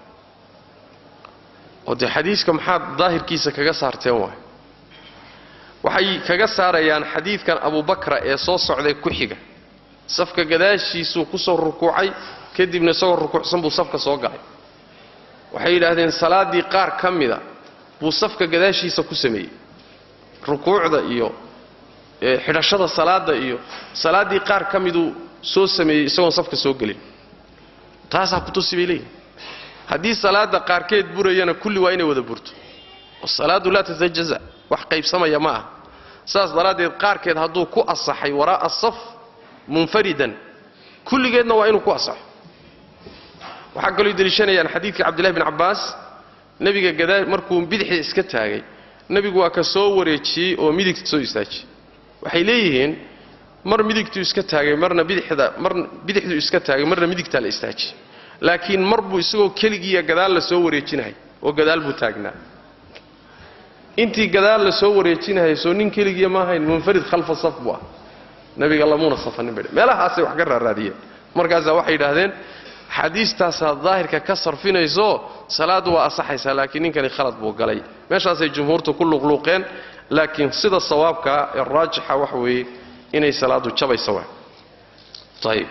oo dee xadiiska maxaad daahirkiisa kaga saarteen waay waxay kaga saarayaan xadiidkan abubakra ee soo socday ku xiga safka gadaashiisuu ku soo rukuucay kadibna isagoo rukuucsan buu safka soo galay waxay yidhaahdeen salaaddii qaar ka mida buu safka gadaashiisa ku sameeyey rukuucda iyo xidhashada salaadda iyo salaaddii qaar ka miduu soo sameeyey isagoon safka soo gelin taasaa kutusi bay leeyihin haddii salaadda qaarkeed burayana kulli waa inay wada burto salaaddu laa tatajaza wax qaybsamaya ma ah saas daraaddeed qaarkeed hadduu ku asaxay waraa'a saf munfaridan kulligeedna waa inuu ku asaxo waxaa kaloo deliishanayaan xadiidkii cabdillahi bin cabbaas nebiga gadaa markuu bidixda iska taagay nebigu waa ka soo wareejiyey oo midigta soo istaajiyey waxay leeyihiin mar midigtuu iska taagay marna bidixda mar bidixduu iska taagay marna midigtaa la istaajiyey laakiin mar buu isagoo keligiiya gadaal la soo wareejinahay oo gadaal buu taagnaa intii gadaal la soo wareejinahay soo nin keligiiya ma ahayn munfarid khalfa saf buu ah nabiga lamuuna safanin bay meelahaasay wax ka raaraadiyeen markaasaa waxay yidhaahdeen xadiistaasaa daahirka ka sarfinayso salaaddu waa asaxaysaa laakiin ninkani khalad buu galay meeshaasay jumhuurtu ku luqluuqeen laakiin sida sawaabkaa ee raajixa waxa weeye inay salaaddu jabaysa waa ayib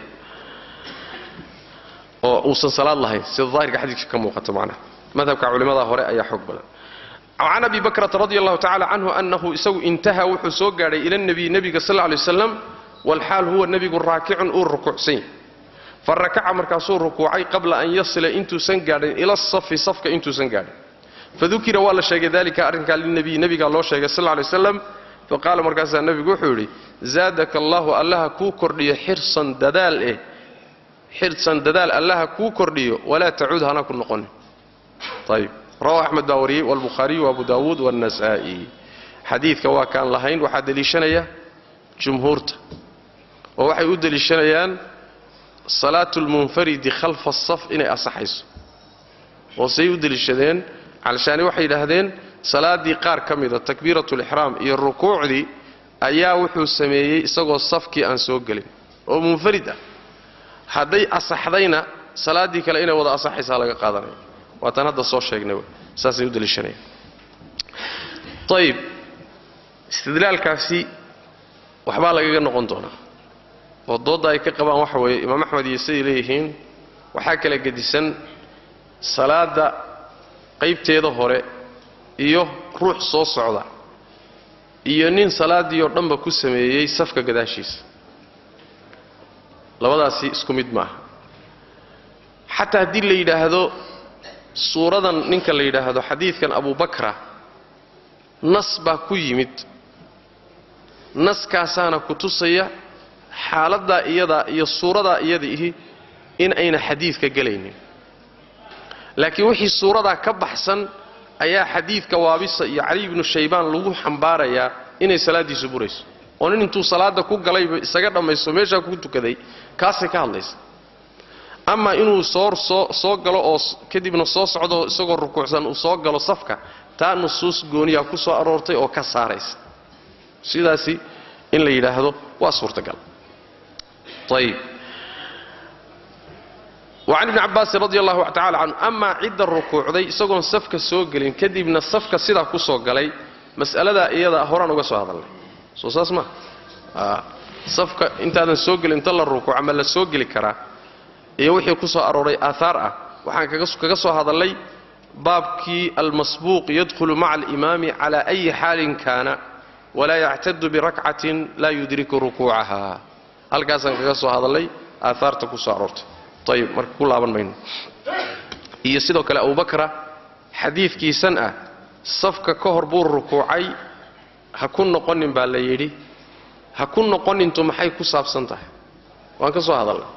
oo uusan salaad lahayn sida daahirka xadiidka ka muuqata macnaha madhabka culimmada hore ayaa xoog badan can abi bakrata radi allahu tacala canhu annahu isagu intaha wuxuu soo gaadhay ila nebiy nebiga sal lay waslam walxaal huwa nebigu raakicun uu rukuucsan yahy fa rakaca markaasuu rukuucay qabla an yasila intuusan gaadhin ila safi safka intuusan gaadhin fadukira waa la sheegay dalika arrinkaa linabiy nebigaa loo sheegay sal lay waslam faqaala markaasaa nebigu wuxuu yidhi zaadaka allahu allaha kuu kordhiyo xirsan dadaal eh xirsan dadaal allaha kuu kordhiyo walaa tacuud hana ku noqonin ayb rawahu axmed baa wariyey walbukhaariyu waabu daawuud waannasaa'i xadiidka waa kaan lahayn waxaa deliishanaya jumhuurta oo waxay u deliishanayaan salaatu lmunfaridi khalfa asaf inay asaxayso oo say u deliishadeen calshaani waxay yidhaahdeen salaaddii qaar ka mida takbiiratu lixraam iyo rukuucdii ayaa wuxuu sameeyey isagoo safkii aan soo gelin oo munfarid ah hadday asaxdayna salaaddii kale inay wada asaxaysaa laga qaadanaya waataan hadda soo sheegnay w saasay u daliishanayaan ayib istidlaalkaasi waxbaa lagaga noqon doonaa oo doodda ay ka qabaan waxa weeye imaam axmed iyo siday leeyihiin waxaa kala gedisan salaadda qaybteeda hore iyo ruux soo socda iyo nin salaaddii oo dhanba ku sameeyey safka gadaashiisa labadaasi isku mid maaha xataa haddii la yidhaahdo suuradan ninka la yidhaahdo xadiidkan abubakra nas baa ku yimid naskaasaana ku tusaya xaaladdaa iyadaa iyo suuradaa iyada ihi in ayna xadiidka gelaynin laakiin wixii suuradaa ka baxsan ayaa xadiidka waabisa iyo cali ibnu shaybaan lagu xambaarayaa inay salaaddiisu burayso oo nin intuu salaadda ku galayba isaga dhammaysto meeshaa ku tukaday kaasay ka hadlaysa ama inuu soo soo soo galo oo kadibna soo socdo isagoo rukuucsan uu soo galo safka taa nusuus gooniyaa ku soo aroortay oo ka saaraysa sidaasi in la yidhaahdo waa suurtagal ayib wacan ibni cabbaasin radi allahu tacala canhu amaa cidda rukuucday isagoon safka soo gelin kadibna safka sidaa ku soo galay mas'aladaa iyada horaan uga soo hadalnay soo saas maa safka intaadan soo gelin inta la rukuuca ma la soo geli karaa iyo wixii ku soo arooray aahaar ah waxaan kaga soo hadallay baabkii almasbuuq yadkhulu maca alimaami cala ayi xaalin kaana walaa yactadu birakcatin laa yudriku rukuucaha halkaasaan kaga soo hadallay aahaarta ku soo aroortay ayib marka ku laaban mayno iyo sidoo kale abubakra xadiidkiisan ah safka ka hor buu rukuucay ha ku noqonin baa la yidhi ha ku noqonintu maxay ku saabsan tahay waan ka soo hadalnay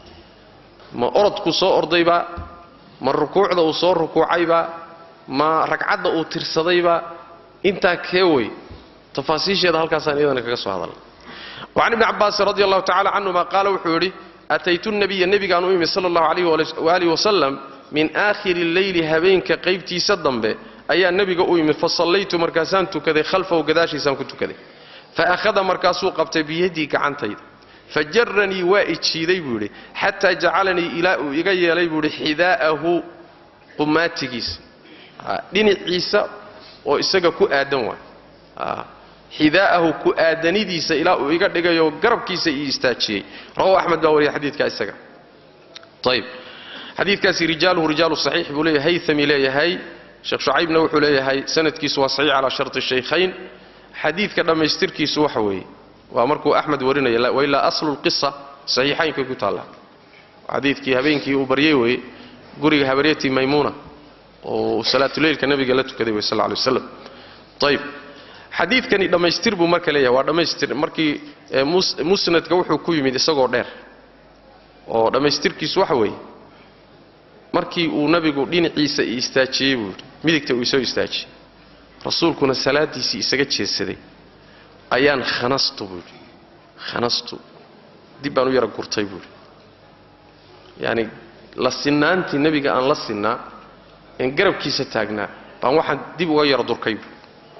ma orodku soo ordaybaa ma rukuucda uu soo rukuucaybaa ma ragcadda uu tirsadayba intaa kee wey tafaasiisheeda halkaasaan iyadana kaga soo hadalnay wacan ibni cabbaasin radi allahu tacala canhuma qaala wuxuu yidhi ataytu nabiya nebigaan u imi sala allahu calayh waaalih wasalam min aakhiri lleyli habeenka qaybtiisa dambe ayaa nebiga u yimid fa sallaytu markaasaan tukaday khalfahu gadaashiisaan ku tukaday fa akhada markaasuu qabtay biyadii gacantayda fa jaranii waa ijiiday buu yidhi xataa jacalanii ilaa uu iga yeelay buu yidhi xidaa'ahu qumaatigiisa dhinaciisa oo isaga ku aadan waay xidaa'ahu ku aadanidiisa ilaa uu iga dhigayoo garabkiisa ii istaajiyey rawahu axmed baa wariya xadiidka isaga ayb xadiidkaasi rijaaluhu rijaalu saxiix buu leeyahay hayami leeyahay sheekh shucaybna wuxuu leeyahay sanadkiisu waa saxiix calaa sharti shaykhayn xadiidka dhammaystirkiisu waxa weeye waa markuu axmed warinaya wailaa aslu lqisa saxiixaynkay ku taalla xadiidkii habeenkii uu baryey weye guriga habaryatii maymuuna oo salaatuleylka nabiga la tukaday wey sal lay waslam ayb xadiidkani dhammaystir buu marka leeyahay waa dhammaystir markii musnadka wuxuu ku yimid isagoo dheer oo dhammaystirkiisu waxa weeye markii uu nabigu dhinaciisa i istaajiyey buu yidhi midigta uu isoo istaajiyey rasuulkuna salaadiisii isaga jeedsaday ayaan khanastu buu yidhi khanastu dib baan u yara gurtay buu yidhi yacani la sinnaantii nebiga aan la sinnaa een garabkiisa taagnaa baan waxaan dib uga yara durkay buu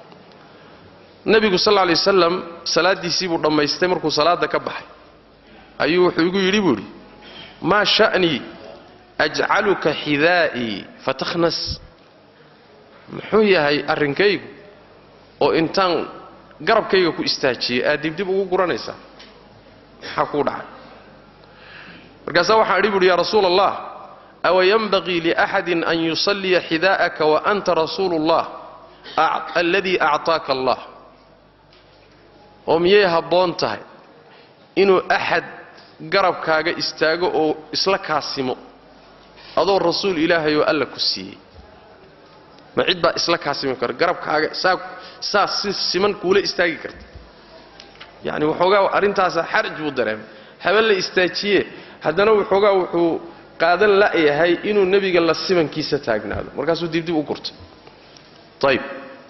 nebigu sal lla alay wasalam salaaddiisii buu dhammaystay markuu salaadda ka baxay ayuu wuxuu igu yidhi buu yidhi maa sha'nii ajcaluka xidaa'ii fatakhnas muxuu yahay arrinkaygu oo intaan garabkayga ku istaajiyey aad dibdib ugu guranaysaa maxaa kuu dhacay markaasaa waxaan idhi buuhi yaa rasuula allah awa yanbagii liaxadin an yusalliya xidaa'aka wa anta rasuulu ullah alladii actaaka allah oo miyay habboon tahay inuu axad garabkaaga istaago oo isla kaasimo adoo rasuul ilaahay oo alla ku siiyey ma cid baa isla kaasimi kara garabkaaga saa saa si siman kuula istaagi karta yacni waxoogaa arrintaasa xaraj buu dareemay haben la istaajiye haddana waxoogaa wuxuu qaadan la'yahay inuu nebiga la simankiisa taagnaado markaasuu dibdib u gurtay ayb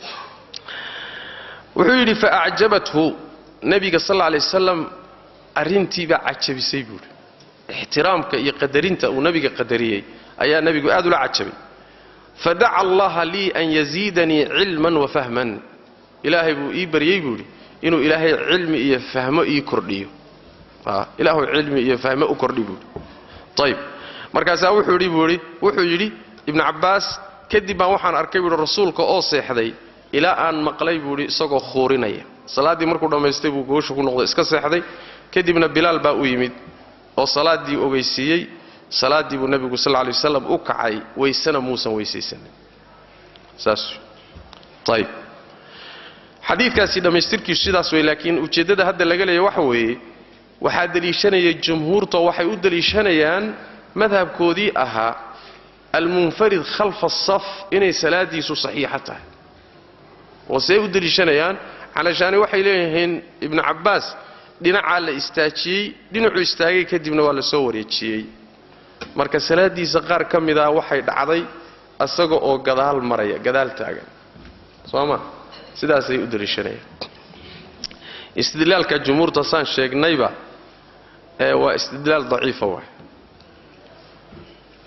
wuxuu yidhi fa acjabathu nebiga sal alla lay wasalam arrintiibaa cajabisay buuhi ixtiraamka iyo qadarinta uu nebiga qadariyey ayaa nebigu aad ula cajabay fadaca allaha lii an yaziidanii cilman wa fahman ilaahay buu ii baryey buu yidhi inuu ilaahay cilmi iyo fahmo ii kordhiyo ilaahu cilmi iyo fahmo u kordhi buuhi ayb markaasaa wuxuu yidhi buu yidhi wuxuu yidhi ibnu cabbaas kadib baan waxaan arkay buuhi rasuulka oo seexday ilaa aan maqlay buu yidhi isagoo khuurinaya salaaddii markuu dhammaystay buu goosha ku noqday iska seexday kadibna bilaal baa u yimid oo salaaddii ogeysiiyey salaaddii buu nebigu sal lla lay wasalam u kacay waysena muusan weysaysanin saas ayb xadiidkaasi dhammaystirkiisu sidaas wey laakiin ujeeddada hadda laga leeya waxa weeye waxaa deliishanaya jumhuurtoo waxay u deliishanayaan madhabkoodii ahaa almunfarid khalfa asaf inay salaadiisu saxiixa tahay oo see u deliishanayaan calashaani waxay leeyihiin ibnu cabbaas dhinacaa la istaajiyey dhinacuu istaagay kadibna waa la soo wareejiyey marka salaaddiisa qaar ka mida waxay dhacday asaga oo gadaal maraya gadaal taagan soo ma sidaasay u deliishanayaan istidlaalka jumhuurta saan sheegnayba ee waa istidlaal daciifa waay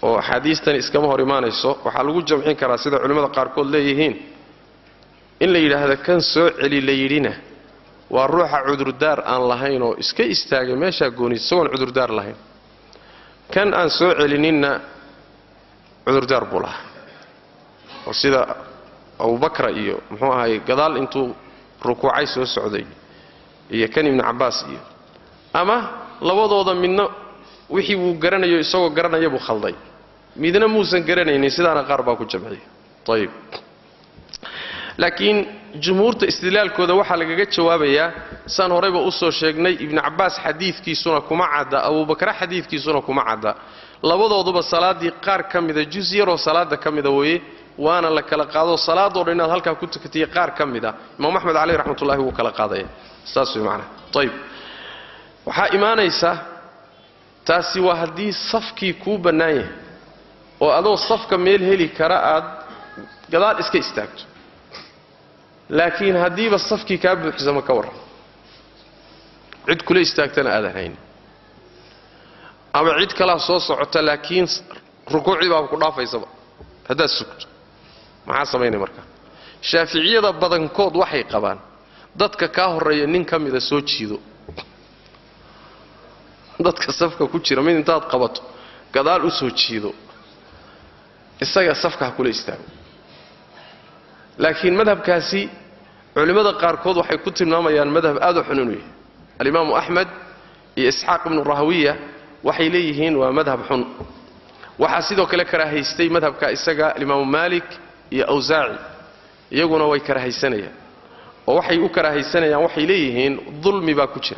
oo axaadiistani iskama hor imaanayso waxaa lagu jamcin karaa sida culimmada qaarkood leeyihiin in la yidhaahda kan soo celi la yidhina waa ruuxa cudurdaar aan lahayn oo iska istaagay meeshaa gooni isagoon cudurdaar lahayn kan aan soo celininna cudurdaar buu lahaa oo sida abubakra iyo muxuu ahaay gadaal intuu rukuucay soo socday iyo kan ibnu cabbaas iyo ama labadooda midna wixii wuu garanayo isagoo garanaya buu khalday midna muusan garanaynin sidaana qaar baa ku jamciyay ayib laakiin jumhuurta istidlaalkooda waxaa lagaga jawaabayaa saan horeyba usoo sheegnay ibnu cabbaas xadiidkiisuna kuma cadda abubakra xadiidkiisuna kuma cadda labadooduba salaaddii qaar ka mida jus yaroo salaada ka mida weeye waana la kala qaado salaadoo dhan inaad halkaa ku tukatiya qaar ka mid a imaam axmed caleyh raxmatullahi wuu kala qaadaya saas way macnaha ayib waxaa imaanaysa taasi waa haddii safkii kuu bannaan yahay oo adoo safka meel heli kara aad gadaal iska istaagto laakiin haddiiba safkii kaa buuxsama ka warran cid kula istaagtana aadan hayn ama cid kalaa soo socota laakiin rukuucdii baaba ku dhaafaysaba haddaad sugto maxaa samaynay markaa shaaficiyada badankood waxay qabaan dadka kaa horreeya nin ka mida soo jiido dadka safka ku jira mid intaad qabato gadaal u soo jiido isaga safka ha kula istaago laakiin madhabkaasi culimmada qaarkood waxay ku tilmaamayaan madhab aad u xun inuu yahay alimaamu axmed iyo isxaaq ibnu rahawiya waxay leeyihiin waa madhab xun waxaa sidoo kale karaahaystay madhabka isaga alimaamu maalik iyo awsaaci iyaguna way karahaysanayaan oo waxay u karahaysanayaan waxay leeyihiin dulmi baa ku jira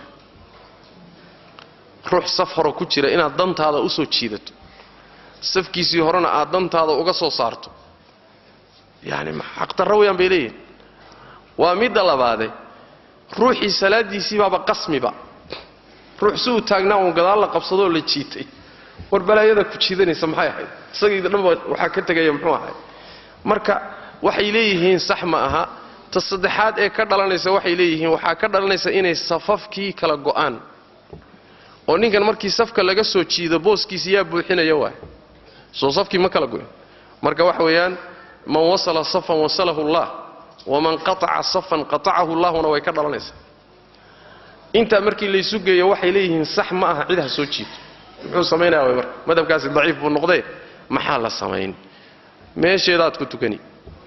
ruux saf hore ku jira inaad dantaada u soo jiidato safkiisii horena aad dantaada uga soo saarto yani xaqdarra weyaan bay leeyihin waa midda labaade ruuxii salaadiisii baaba qasmiba ruux si uu taagnaa uun gadaal la qabsadoo la jiitay war balaayada ku jiidanaysa maxay ahayd isagiida dhanba waxaa ka tegaya muxuu ahay marka waxay leeyihiin sax ma aha ta saddexaad ee ka dhalanaysa waxay leeyihiin waxaa ka dhalanaysa inay safafkii kala go'aan oo ninkan markii safka laga soo jiido booskiisi yaa buuxinaya waay soo safkii ma kala goyn marka waxa weeyaan man wasala safan wasalahu allah waman qataca safan qatacahu llahuna way ka dhalanaysaa intaa markii laysu geeyo waxay leeyihiin sax ma aha cid ha soo jiito muxuu samaynaya way marka madhabkaasi daciif buu noqdee maxaa la samayn meesheedaad ku tukani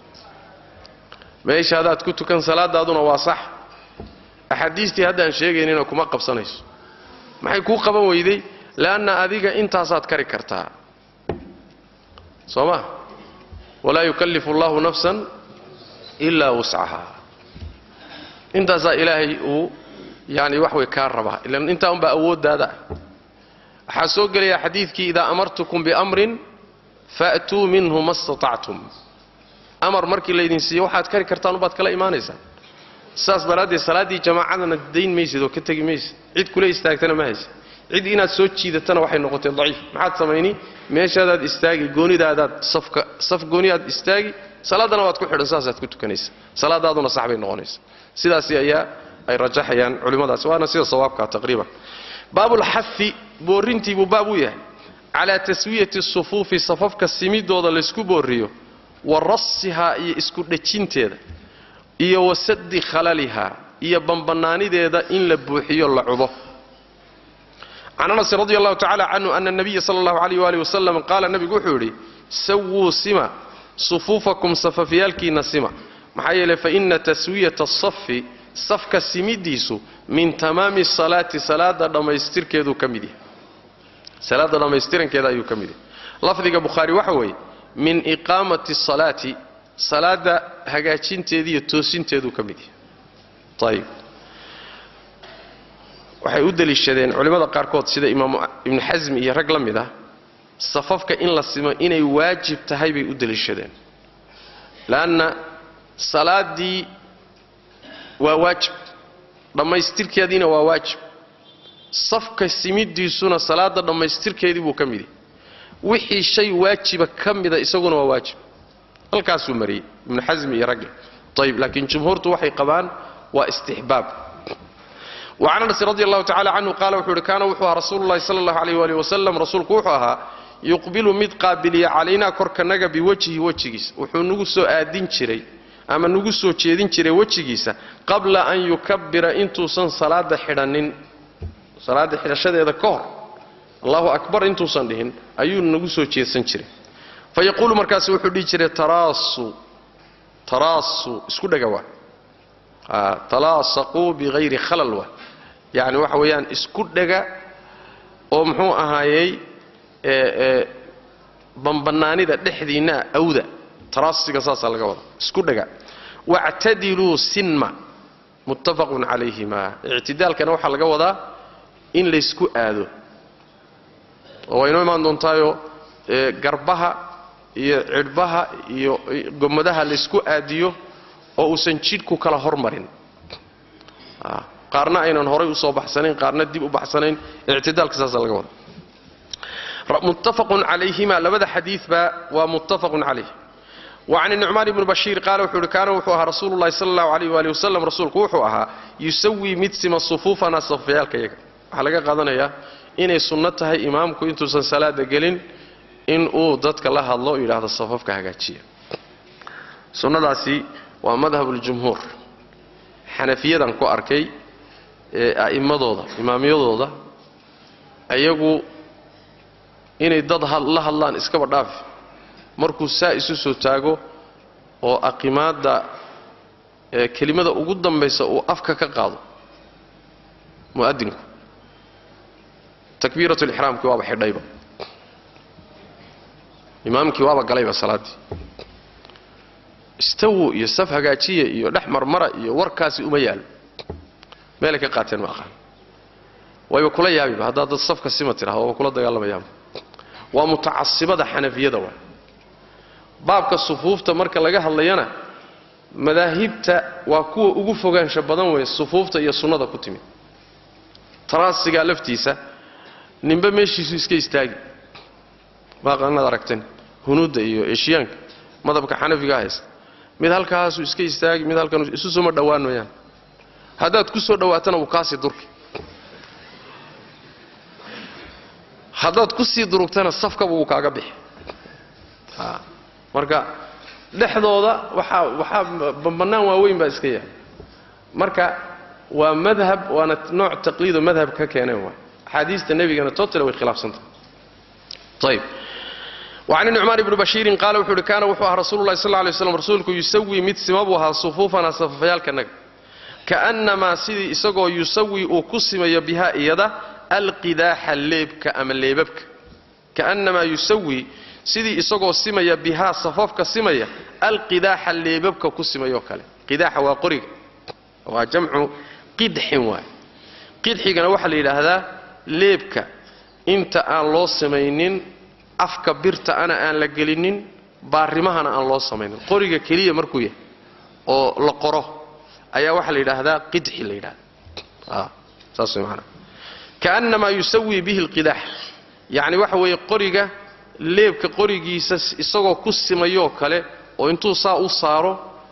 meeshaadaad ku tukan salaadaaduna waa sax axaadiistii haddaan sheegaynina kuma qabsanayso maxay kuu qaban weyday le'anna adiga intaasaad kari kartaa soo ma walaa yukallifu allahu nafsan ilaa wuscaha intaasaa ilaahay uu yani wax way kaa rabaa ilan intaa unbaa awooddaada ah waxaa soo gelaya xadiidkii idaa amartukum biamrin fa'tuu minhu ma statactum amar markii laydin siiyo waxaad kari kartaan ubaad kala imaanaysaan saas daraaddeed salaaddii jamaacadana dayn maysid oo ka tegi maysid cid kula istaagtana ma haysid cid inaad soo jiidatana waxay noqotay daciif maxaad samayni meeshaadaad istaagi goonidaadaad safka saf gooniyaad istaagi salaaddana waad ku xidhan saasaad ku tukanaysa salaadaaduna sax bay noqonaysa sidaasi ayaa ay rajaxayaan culimmadaas waana sida sawaabka taqriiban baabulxafi boorrintii buu baab u yahay calaa taswiyati sufuufi safafka simidooda laysku boorriyo wa rasihaa iyo isku dhejinteeda iyo wasadi khalalihaa iyo bambannaanideeda in la buuxiyo la cudo can anas radi allahu tacala canhu ana nabiya sala allahu alayh waali wasalam qaala nabigu wuxuu yidhi sawuu sima sufuufakum safafyaalkiinna sima maxaa yeeley faina taswiyata asafi safka simidiisu min tamaami salaati salaada dhammaystirkeeduu ka mid yahay salaada dhammaystirankeeda ayuu ka mid yahay lafdiga bukhaari waxa weeye min iqaamati salaati salaada hagaajinteediiyo toosinteeduu ka mid yahay ayib waxay u deliishadeen culimmada qaarkood sida imaam ibnu xasmi iyo rag la mid ah safafka in la simo inay waajib tahay bay u deliishadeen leanna salaaddii waa waajib dhammaystirkeediina waa waajib safka simidiisuna salaada dhammaystirkeedii buu ka mid yahay wixii shay waajiba ka mida isaguna waa waajib halkaasuu mariyey ibnu xasmi iyo ragge ayib laakiin jumhuurtu waxay qabaan waa istixbaab wacan anas radi allahu tacala canhu qaala wuxuu uhi kaana wuxuu ahaa rasuulu llahi sala allahu alayh waalih wasalam rasuulku wuxuu ahaa yuqbilu mid qaabiliya calaynaa korkanaga biwajhi wejigiisa wuxuu nagu soo aadin jiray ama nagu soo jeedin jiray wejigiisa qabla an yukabbira intuusan salaada xidhanin salaada xidhashadeeda ka hor allahu akbar intuusan dhihin ayuu nagu soo jeedsan jiray fa yaquulu markaas wuxuu dhihi jiray taraasu taraasu isku dhaga waa talaasaquu bihayri khalal waa yacni waxa weeyaan isku dhaga oo muxuu ahaayey banbannaanida dhexdiinna awda taraasiga saasaa laga wadaa isku dhaga wactadiluu sinma muttafaqun calayhima ictidaalkana waxaa laga wadaa in laysku aado oo waynoo imaan doontaayo garbaha iyo cidhbaha iyo gomadaha laysku aadiyo oo uusan jidhku kala hormarin qaarna aynan horay usoo baxsanayn qaarna dib u baxsanayn ictidaalka saasa laga wada muttafaqun calayhima labada xadiidba waa muttafaqun calayh wacan nucmaan ibni bashiir qaala wuxuu ihi kaana wuxuu ahaa rasuulu llahi sala allahu alayh waali wasalam rasuulku wuxuu ahaa yusawii mid sima sufuufana safayaalkayaga waxaa laga qaadanayaa inay sunno tahay imaamku intuusan salaada gelin in uu dadka la hadlo o yidhaahdo safafka hagaajiya sunnadaasi waa madhabuljumhuur xanafiyadan ku arkay ee a'immadooda imaamyadooda ayagu inay dad la hadlaan iskaba dhaafi markuu saa isu soo taago oo aqimaadda kelimada ugu dambaysa uu afka ka qaado mu'adinku takbiirat lixraamkii waaba xidhayba imaamkii waaba galayba salaaddii istawo iyo saf hagaajiya iyo dhex marmara iyo warkaasi uma yaalo meelay ka qaateen ma aqaan wayba kula yaabiba haddaad dad safka sima tidhahdo waaba kula dagaalamayaanba waa mutacasibada xanafiyada waa baabka sufuufta marka laga hadlayana madaahibta waa kuwa ugu fogaansha badan weeye sufuufta iyo sunnada ku timid taraasigaa laftiisa ninba meeshiisu iska istaagi maaqanaad aragteen hunuudda iyo eshiyaanka madhabka xanafigaa haysta mid halkaasuu iska istaagi mid halkan isu suma dhowaan mayaan haddaad ku soo dhowaatana wuu kaasii durki haddaad ku sii durugtana safkaba wuu kaaga bixi marka dhexdooda waxaa waxaa bannaan waaweyn baa iska yahay marka waa madhab waana nooc taqliidoo madhab ka keeneen waay axaadiista nebigana totale way khilaafsantahay ayb wacan nucmaan ibni bashiirin qaala wuxuu uhi kaana wuxuu ahaa rasuulu lahi sal lay slam rasuulku yusawii mid sima buu ahaa sufuufanaa safafayaalkanaga ka'nnamaa sidii isagoo yusawii uu ku simayo bihaa iyada alqidaaxa leebka ama leebabka ka'nnamaa yusawii sidii isagoo simaya bihaa safafka simaya alqidaaxa leebabka ku simayoo kale qidaaxa waa qoriga waa jamcu qidxin waay qidxigana waxaa la yidhaahdaa leebka inta aan loo samaynin afka birta ana aan la gelinin baarimahana aan loo samaynin qoriga keliya markuu yahay oo la qoro ayaa waxaa la yidhaahdaa qidxi la yidhahda saas way maanaa kaannamaa yusawii bihi alqidaax yacni waxa weeye qoriga leebka qorigiisa isagoo ku simayoo kale oo intuu saa u saaro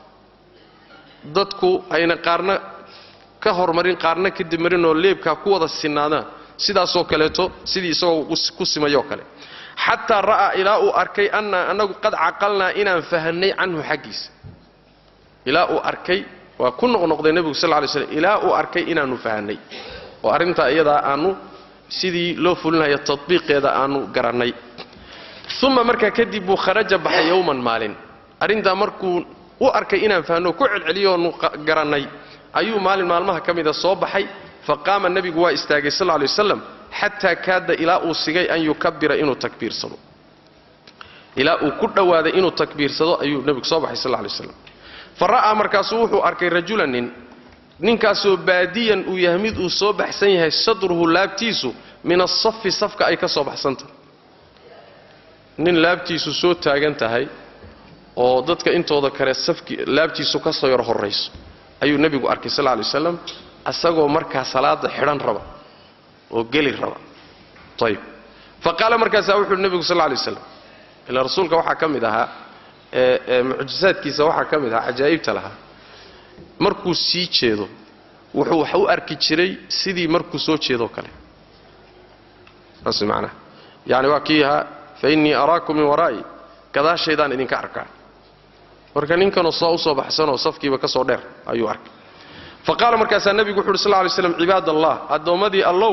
dadku ayna qaarna ka hormarin qaarna kadib marin oo leebkaa ku wada sinaadaan sidaasoo kaleeto sidii isagoo ku simayoo kale xataa ra'aa ilaa uu arkay annaa annagu qad caqalnaa inaan fahanay canhu xaggiisa ilaa uu arkay waa ku noqnoqday nebigu sal lay slm ilaa uu arkay inaannu fahanay oo arrintaa iyadaa aannu sidii loo fulinaya tatbiiqeeda aannu garannay uma markaa kadib buu kharaja baxay yowman maalin arrintaa markuu u arkay inaan fahno ku celceliyoonu garannay ayuu maalin maalmaha ka mida soo baxay fa qaama nebigu waa istaagay sal lay waslam xataa kaada ilaa uu sigay an yukabira inuu takbiirsado ilaa uu ku dhowaaday inuu takbiirsado ayuu nebigu soo baxay sal lay waslam fa ra'aa markaasuu wuxuu arkay rajulan nin ninkaasoo baadiyan uu yahay mid uu soo baxsan yahay sadruhu laabtiisu min asafi safka ay ka soo baxsantahay nin laabtiisu soo taagan tahay oo dadka intooda kale safki laabtiisu ka soo yar horrayso ayuu nebigu arkay sal lay waslam asagoo markaa salaada xidhan raba oo geli raba ayb fa qaala markaasaa wuxuuhi nebigu sal lay waslam ila rasuulka waxaa ka mid ahaa mucjisaadkiisa waxaa ka mid ahaa cajaa'ibta lahaa markuu sii jeedo wuxuu wax u arki jiray sidii markuu soo jeedoo kale saas macnaha yani waa kii ahaa fa innii araakum min waraa'i gadaashaydaan idinka arkaa marka ninkanoo soo u soo baxsanoo safkiiba ka soo dheer ayuu arkay fa qaala markaasaa nebigu wuxu uhi sal lay slam cibaad allah addoommadii allow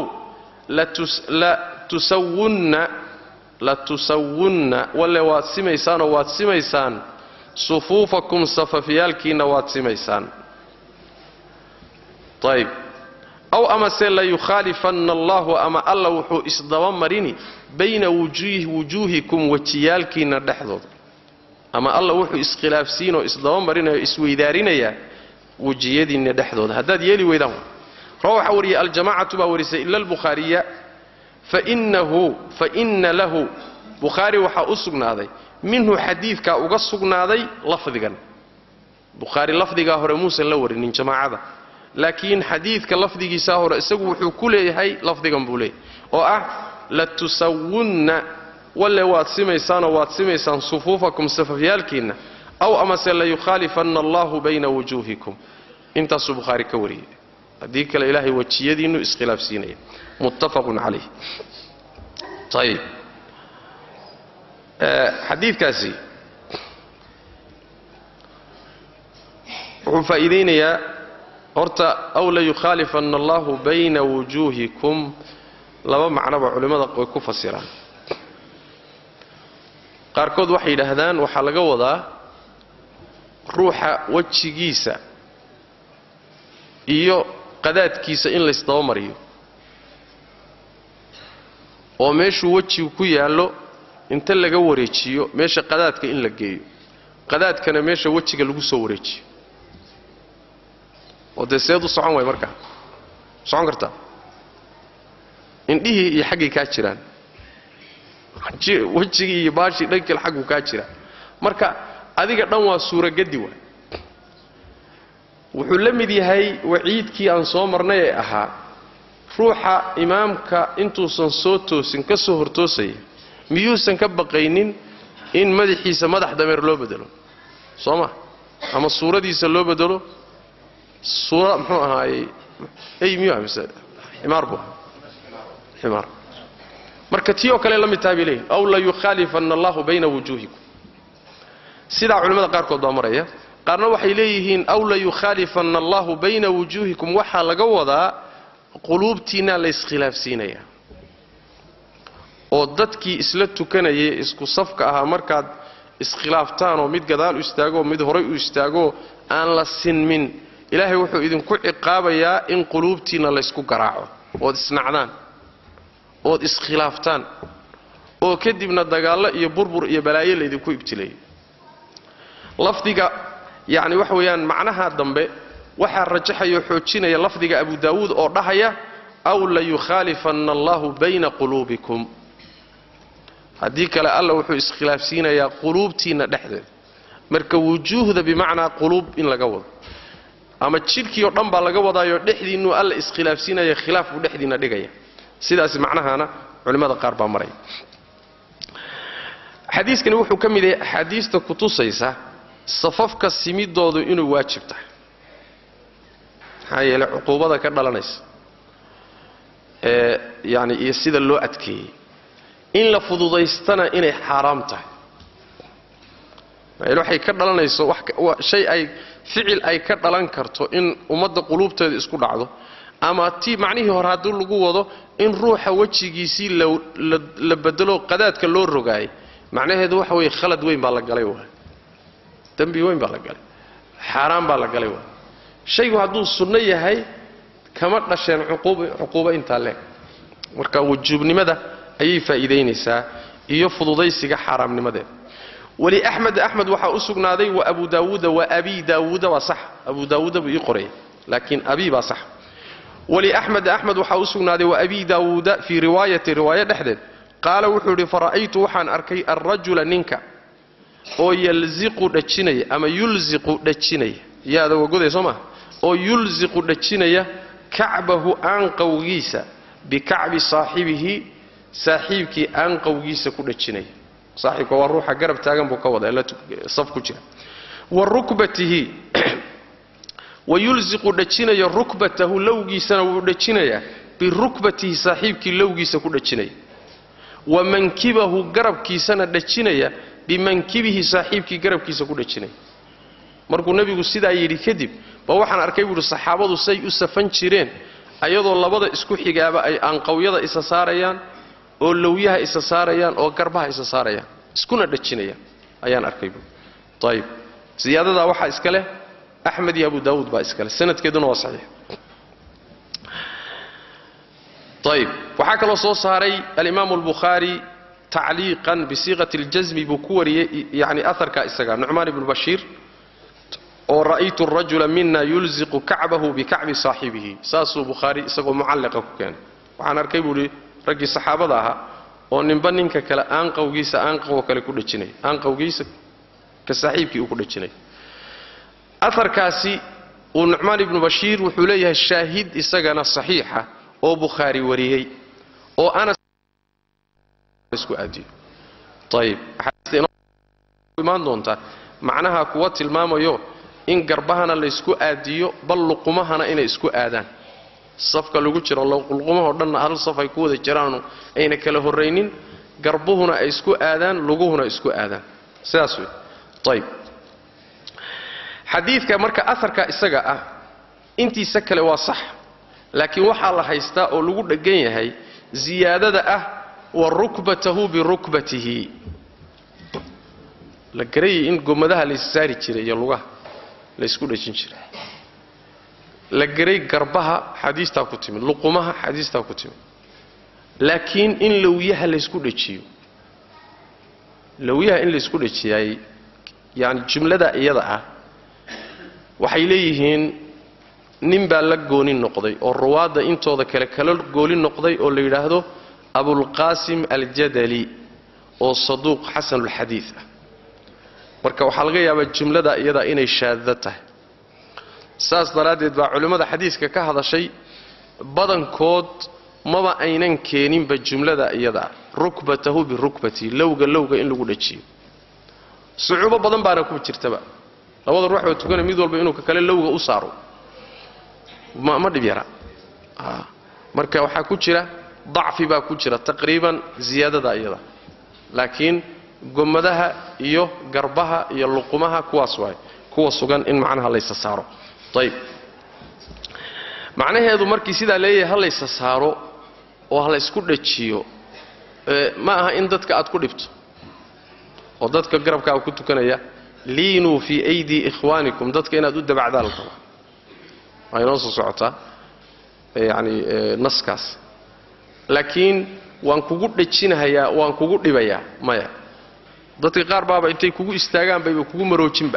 latusawunna latusawunna walle waad simaysaanoo waad simaysaan sufuufakum safafyaalkiinna waad simaysaan ayb aw amase layukhaalifanna allahu ama alla wuxuu isdaba marini bayna wujuuhikum wejiyaalkiinna dhexdooda ama alla wuxuu iskhilaafsiinoo isdaba marinaya isweydaarinayaa wejiyadiinna dhexdooda haddaad yeeli weydaan rawa waxaa wariyay aljamacatu baa warisay ila albukhaariya fainahu faina lahu bukhaari waxaa u sugnaaday minhu xadiidkaa uga sugnaaday lafdigan bukhaari lafdigaa hore muusan la warinin jamaacada laakiin xadiidka lafdigiisaa hore isagu wuxuu ku leeyahay lafdigan buu leeyahay oo ah latusawunna walle waad simaysaanoo waad simaysaan sufuufakum safafyaalkiinna aw amase layukhaalifanna allahu bayna wujuuhikum intaasuu bukhaari ka wariyey haddii kale ilaahay wejiyadiinnu iskhilaafsiinaya muttafaqun calayh ayib xadiidkaasi wuxuu faa'iidaynayaa horta aw layukhaalifanna allahu bayna wujuuhikum laba macnoba culimmada way ku fasiraan qaarkood waxay yidhaahdaan waxaa laga wadaa ruuxa wejigiisa iyo qadaadkiisa in laysdaba mariyo oo meeshuu wejigu ku yaallo inta laga wareejiyo meesha qadaadka in la geeyo qadaadkana meesha wejiga lagu soo wareejiyo oo dee seed u socon waay markaa socon kartaa indhihii iyo xaggay kaa jiraan wejigii iyo baashii dhankil xaggu kaa jira marka adiga dhan waa suuragadi waay wuxuu la mid yahay waciidkii aan soo marnay ee ahaa ruuxa imaamka intuusan soo toosin ka soo hortoosaya miyuusan ka baqaynin in madaxiisa madax dameer loo bedelo soo ma ama suuradiisa loo bedelo suura muxuu ahaayey ey miyuu mise ximaar buu ximaar marka tii oo kale la mid tahay bay leeyihin aw layukhaalifanna allahu bayna wujuuhikum sidaa culimmada qaarkood baa maraya qaarna waxay leeyihiin aw layukhaalifanna allahu bayna wujuuhikum waxaa laga wadaa quluubtiinaa la iskhilaafsiinaya oo dadkii isla tukanayay isku safka ahaa markaad iskhilaaftaan oo mid gadaal u istaagoo mid horay u istaagoo aan la sinmin ilaahay wuxuu idinku ciqaabayaa in quluubtiinna laysku garaaco ood isnacdaan ood iskhilaaftaan oo kadibna dagaallo iyo burbur iyo balaayo laydinku ibtileeyo lafdiga yacni waxa weeyaan macnaha dambe waxaa rajaxaya oo xoojinaya lafdiga abu daawuud oo dhahaya aw layukhaalifanna allahu bayna quluubikum haddii kale alla wuxuu iskhilaafsiinayaa quluubtiinna dhexdeeda marka wujuuhda bimacnaa quluub in laga wado ama jidhkii oo dhan baa laga wadaayoo dhexdiinnuu alla iskhilaafsiinaya khilaaf buu dhexdiinna dhigaya sidaas macnahana culimmada qaar baa maraya xadiiskani wuxuu ka mid yahay axaadiista kutusaysa safafka simidoodu inuu waajib tahay maxaa yeeley cuquubada ka dhalanaysa ee yani iyo sida loo adkeeyey in la fududaystana inay xaaraam tahay maxaa waxay ka dhalanayso shay ay ficil ay ka dhalan karto in ummadda quluubteeda isku dhacdo ama ti macnihii hore haddii lagu wado in ruuxa wejigiisii la bedelo qadaadka loo rogaayay macnaheedu waxa weeye khalad weyn baa la galay waay dembi weyn baa la galay xaaraan baa la galay waay shaygu hadduu sunno yahay kama dhasheen cuquubo intaa leeg marka wujuubnimada ayay faa'iidaynaysaa iyo fududaysiga xaaraamnimadeeda weli axmed axmed waxaa u sugnaaday wa abu daawuuda wa abi daawuuda waa sax abu daawuuda buu ii qoraya laakiin abi baa sax weli axmed axmed waxaa u sugnaaday wa abi daawuuda fii riwaayati riwaayo dhexdeed qaala wuxuu idhi fara'aytu waxaan arkay alrajula ninka oo yalziqu dhajinaya ama yulziqu dhajinaya yaada wagoday soo maha oo yulziqu dhajinaya kacbahu aanqowgiisa bikacbi saaxibihi saaxiibkii aanqowgiisa ku dhajinaya saaxiibka waa ruuxa garab taagan buu ka wada saf ku jira wa rukbatihi wa yulziqu dhajinaya rukbatahu lowgiisana wuu dhajinayaa birukbatihi saaxiibkii lowgiisa ku dhajinaya wa mankibahu garabkiisana dhajinaya bimankibihi saaxiibkii garabkiisa ku dhajinaya markuu nebigu sidaa yidhi kadib ba waxaan arkay buuhi saxaabadu say u safan jireen ayadoo labada isku xigaaba ay aanqawyada isa saarayaan oo lowyaha isa saarayaan oo garbaha isa saarayaan iskuna dhajinayaan ayaan arkay buui ayib siyaadadaa waxaa iska leh axmed iyo abu daawuud baa iska leh sanadkeeduna waa saxiix ayib waxaa kaloo soo saaray alimaamu albukhaari tacliiqan bisiiqati اljasmi buu ku wariyey yani aharka isaga nucmaan ibnu bashiir oo ra'aytu rajula mina yulziqu kacbahu bikacbi saaxibihi saasuu bukhaari isagoo mucalliqa ku keenay waxaan arkay buuhi raggii saxaabada ahaa oo ninba ninka kale aanqawgiisa aanqawoo kale ku dhajinaya aanqawgiisa ka saaxiibkii uu ku dhajinaya aharkaasi uu nucmaan ibnu bashiir wuxuu leeyahay shaahid isagana saxiixa oo bukhaari wariyey oo anas isku aadiyo ayib imaan doontaa macnaha kuwa tilmaamayo in garbahana laysku aadiyo bal luqumahana inay isku aadaan safka lagu jiro luqumahoo dhanna hal saf ay ku wada jiraanu ayna kala horraynin garbuhuna ay isku aadaan luguhuna isku aadaan sidaas wey ayib xadiidka marka aharka isaga ah intiisa kale waa sax laakiin waxaa la haystaa oo lagu dheggan yahay ziyaadada ah wa rukbatahu birukbatihi la garayay in gomadaha lays saari jiray iyo lugaha laysku dhajin jiray la garay garbaha xadiistaa ku timid luqumaha xadiistaa ku timid laakiin in lowyaha laysku dhajiyo lowyaha in laysku dhajiyaay yani jumlada iyada ah waxay leeyihiin nin baa la gooni noqday oo ruwaadda intooda kale kala gooli noqday oo la yidhaahdo abulqaasim aljadali oo saduuq xasanulxadiid ah marka waxaa laga yaabaa jumlada iyada inay shaadda tahay saas daraaddeed baa culimmada xadiiska ka hadashay badankood maba aynan keeninba jumlada iyada rukbatahu birukbati lowga lowga in lagu dhajiyo sucuubo badan baana ku jirtaba labada ruux oo tukanay mid walba inuu kale lowga u saaro ma ma dhib yara marka waxaa ku jira dacfi baa ku jira taqriiban ziyaadada iyada laakiin gomadaha iyo garbaha iyo luqumaha kuwaas waay kuwa sugan in macnaha laysa saaro ayib macnaheedu markii sidaa leeyahay ha laysa saaro oo ha laysku dhajiyo ma aha in dadka aad ku dhibto oo dadka garabkaaga ku tukanaya liinuu fii aydii ikhwaanikum dadka inaad u dabacdaan la rabaa waa inoo soo socotaa yacani naskaas laakiin waan kugu dhajinahayaa waan kugu dhibayaa maya dadka qaar baaba intay kugu istaagaan bayba kugu maroojinba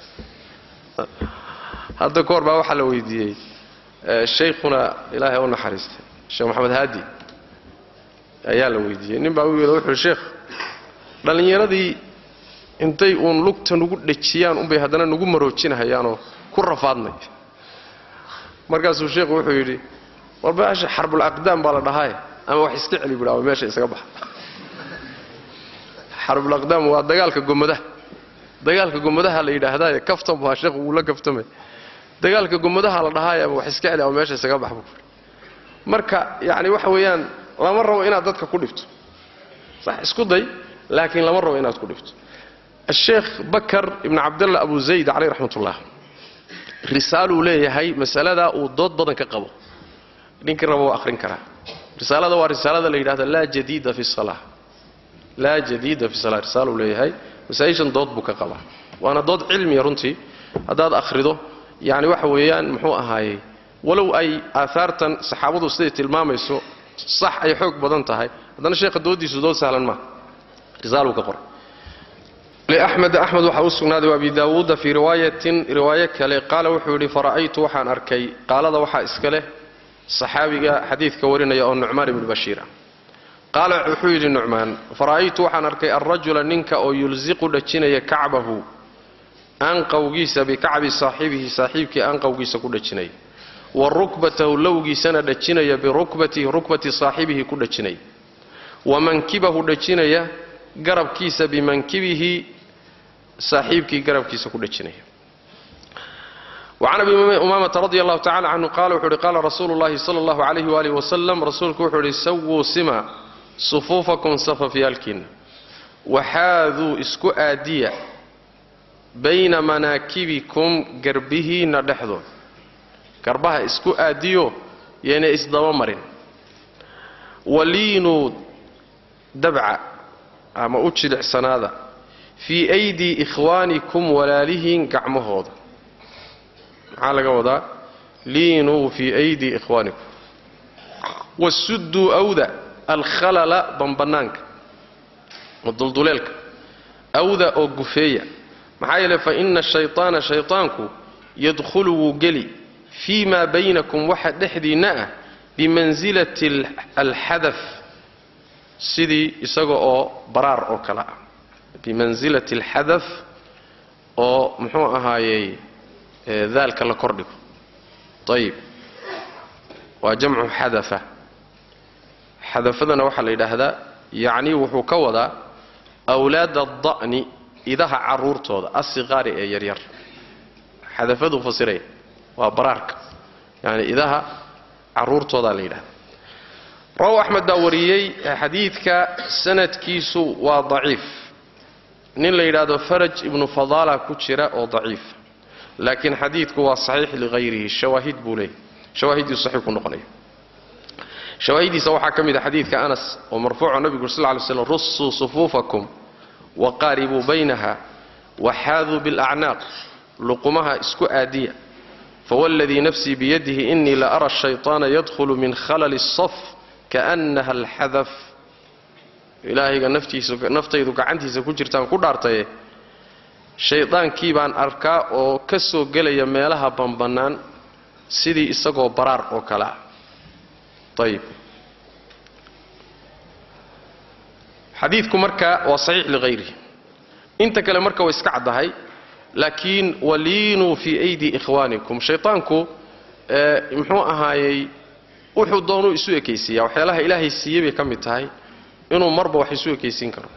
hadda ka hor baa waxaa la weydiiyey shaykhuna ilaahay u naxariistay sheekh maxamed haadi ayaa la weydiiyey nin baa u yidhi wuxuuhi sheekh dhallinyaradii intay uun lugta nugu dhajiyaan unbay haddana nugu maroojinahayaanoo ku rafaadnay markaasuu sheekhu wuxuu yidhi warbaasha xarbul aqdaam baa la dhahaaye ama wax iska celi buhi ama meesha isaga baxa xarbul aqdaam waa dagaalka gomadaha dagaalka gomadaha la yidhaahdaaye kaftan baa sheekhu wuu la kaftamay dagaalka gomadaha la dhahaaye ama wax iska celi ama meesha isaga bax buu marka yacni waxa weeyaan lama rabo inaad dadka ku dhibto sax isku day laakiin lama rabo inaad ku dhibto asheekh bakar ibn cabdallah abu zayd caleyh raxmatullah risaaluu leeyahay masaladaa uu dood badan ka qabo ninkii raba waa akhrin karaa risaalada waa risaalada la yidhahdo laa jadiida fi salaa laa jadiida fi salaa risaaluu leeyahay masaa-ishan dood buu ka qabaa waana dood cilmiya runtii haddaad akhrido yacni waxa weeyaan muxuu ahaayey walow ay aahaartan saxaabadu siday tilmaamayso sax ay xoog badan tahay haddana sheekha dooddiisu dood sahlan maaha risaaluu ka qoray لأحمد أحمد waxa u sugnaaday وأبي داوuda fii riwaayatin riwaayo kale qaala wuxuu yidhi fara'aytu waxaan arkay qaalada waxaa iska leh صaxaabiga xadiidka warinaya oo nucmaan ibnu bashiir ah qaala wuxuu yidhi nucmaan fara'aytu waxaan arkay alrajula ninka oo yulsiqu dhajinaya kacbahu aanqawgiisa bikacbi saaxibihi saaxiibkii aanqawgiisa ku dhajinaya wa rukbatahu lowgiisana dhajinaya birukbatihi rukbati saaxibihi ku dhajinaya wa mankibahu dhajinaya garabkiisa bimankibihi saaxiibkii garabkiisa ku dhajinaya wacan abi umaamata radi allahu tacala canhu qaala wuxuu uhi qaala rasuulu llahi sala allahu calayhi waalihi wasalam rasuulku wuxuu idhi sawuu sima sufuufakum safafyaalkiinna waxaaduu isku aadiya bayna manaakibikum garbihiinna dhexdood garbaha isku aadiyo yeena isdaba marin waliinuu dabca ama u jilicsanaada fii aydii ikhwaanikum walaalihiin gacmahooda maxaa laga wadaa liinuu fii aydii ikhwaanikum wasudduu awda alkhalala bambanaanka oo dulduleelka awda oo gufeeya maxaa yeele fa ina shayطaana shayطaanku yadkhulu wuu geli fii maa baynakum waxa dhexdiinna ah bimansilati alxadaf sidii isaga oo baraar oo kale ah bimansilati alxadaf oo muxuu ahaayey daalka la kordhigo ayib waa jamcu xadafa xadafadana waxaa la yidhaahdaa yacnii wuxuu ka wadaa awlaada ada'ni idaha carruurtooda asiqaari ee yaryar xadafaduu fasiraya waa baraarka yani idaha carruurtoodaa la yidhahda rawaw axmed baa wariyey xadiidka sanadkiisu waa daciif nin la yidhaahdo faraj ibnu fadaala ku jira oo daciif laakiin xadiidku waa saxiix liqayrihi shawaahid buu leeyahy shawaahiddiisu saxiix ku noqonaya shawaahidiisa waxaa ka mid a xadiidka anas oo marfuuco nabigu sal ly slam russuu sufuufakum waqaaribuu baynaha waxaaduu bilacnaaq luqumaha isku aadiya fawladii nafsii biyadihi inii la ara shayطaana yadkhulu min khalali الsaf kaأnaha alxadaf ilaahayga naftaydu gacantiisa ku jirtaan ku dhaartaye shaydaankii baan arkaa oo ka soo gelaya meelaha banbannaan sidii isagoo baraar oo kale ah ayib xadiidku marka waa saxiix liqayrihi inta kale marka way iska caddahay laakiin waliinuu fii aydi ikhwaanikum shaytaanku muxuu ahaayey wuxuu doonuu isu ekaysiiyaa waxyaalaha ilaahay siiyey bay ka mid tahay inuu marba wax isu ekaysiin karo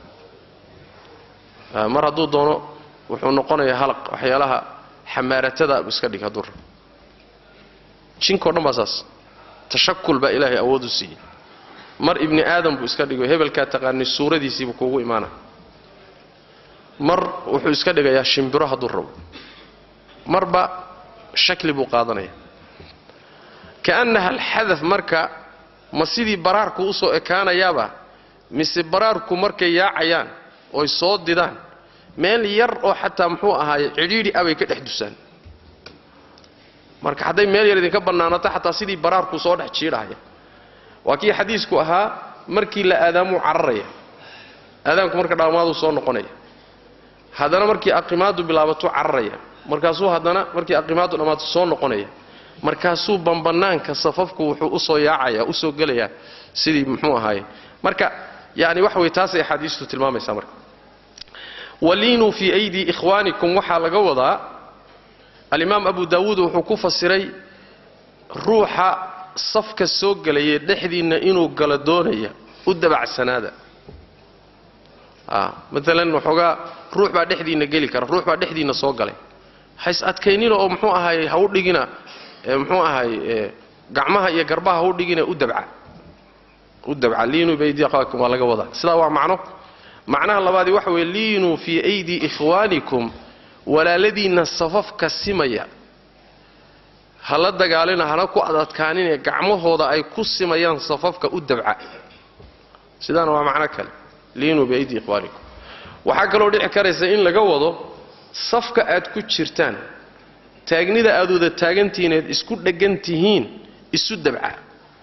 mar hadduu doono wuxuu noqonayaa halaq waxyaalaha xamaaratada iska dhig hadduu rabo jinkao dhan baa saas tashakul baa ilaahay awood u siiyey mar ibni aadam buu iska dhigo hebelkaa taqaanay suuradiisiibuu kuugu imaana mar wuxuu iska dhigayaa shimbiro hadduu rabo marba shakli buu qaadanaya kaannaha alxadaf marka ma sidii baraarku u soo ekaanayaaba mise baraarku markay yaacayaan oy soo didaan meel yar oo xataa muxuu ahaaye cidhiidhi abay ka dhex dusaan marka hadday meel yar idinka bannaanato xataa sidii baraarku soo dhex jiidhahaya waa kii xadiisku ahaa markii la aadaamuu cararaya aadaamku marka dhammaaduu soo noqonaya haddana markii aqimaadu bilaabatuu cararaya markaasuu haddana markii aqimaadu dhammaatu soo noqonaya markaasuu bambanaanka safafku wuxuu usoo yaacaya usoo gelayaa sidii muxuu ahaaye marka yani waxa way taasay axaadiistu tilmaamaysaa marka waliinuu fii aydii ikhwaanikum waxaa laga wadaa alimaam abu daawuud wuxuu ku fasiray ruuxa safka soo gelaya dhexdiinna inuu galo doonaya u dabacsanaada maalan waxoogaa ruux baa dhexdiinna geli kara ruux baa dhexdiinna soo galay hays adkaynina oo muxuu ahaay ha u dhigina muxuu ahaay gacmaha iyo garbaha ha u dhigina u dabca u dabca liinuu biaydi akhwaakum waa laga wadaa sidaa waa macno macnaha labaadii waxa weeye liinuu fii aydi ikhwaanikum walaaladiinna safafka simaya hala dagaalina hana ku adadkaaninee gacmahooda ay ku simayaan safafka u dabca sidaana waa macno kale liinuu biaydi ikhwaanikum waxaa kaloo dhici karaysa in laga wado safka aad ku jirtaan taagnida aad wada taagantihiineed isku dheggan tihiin isu dabca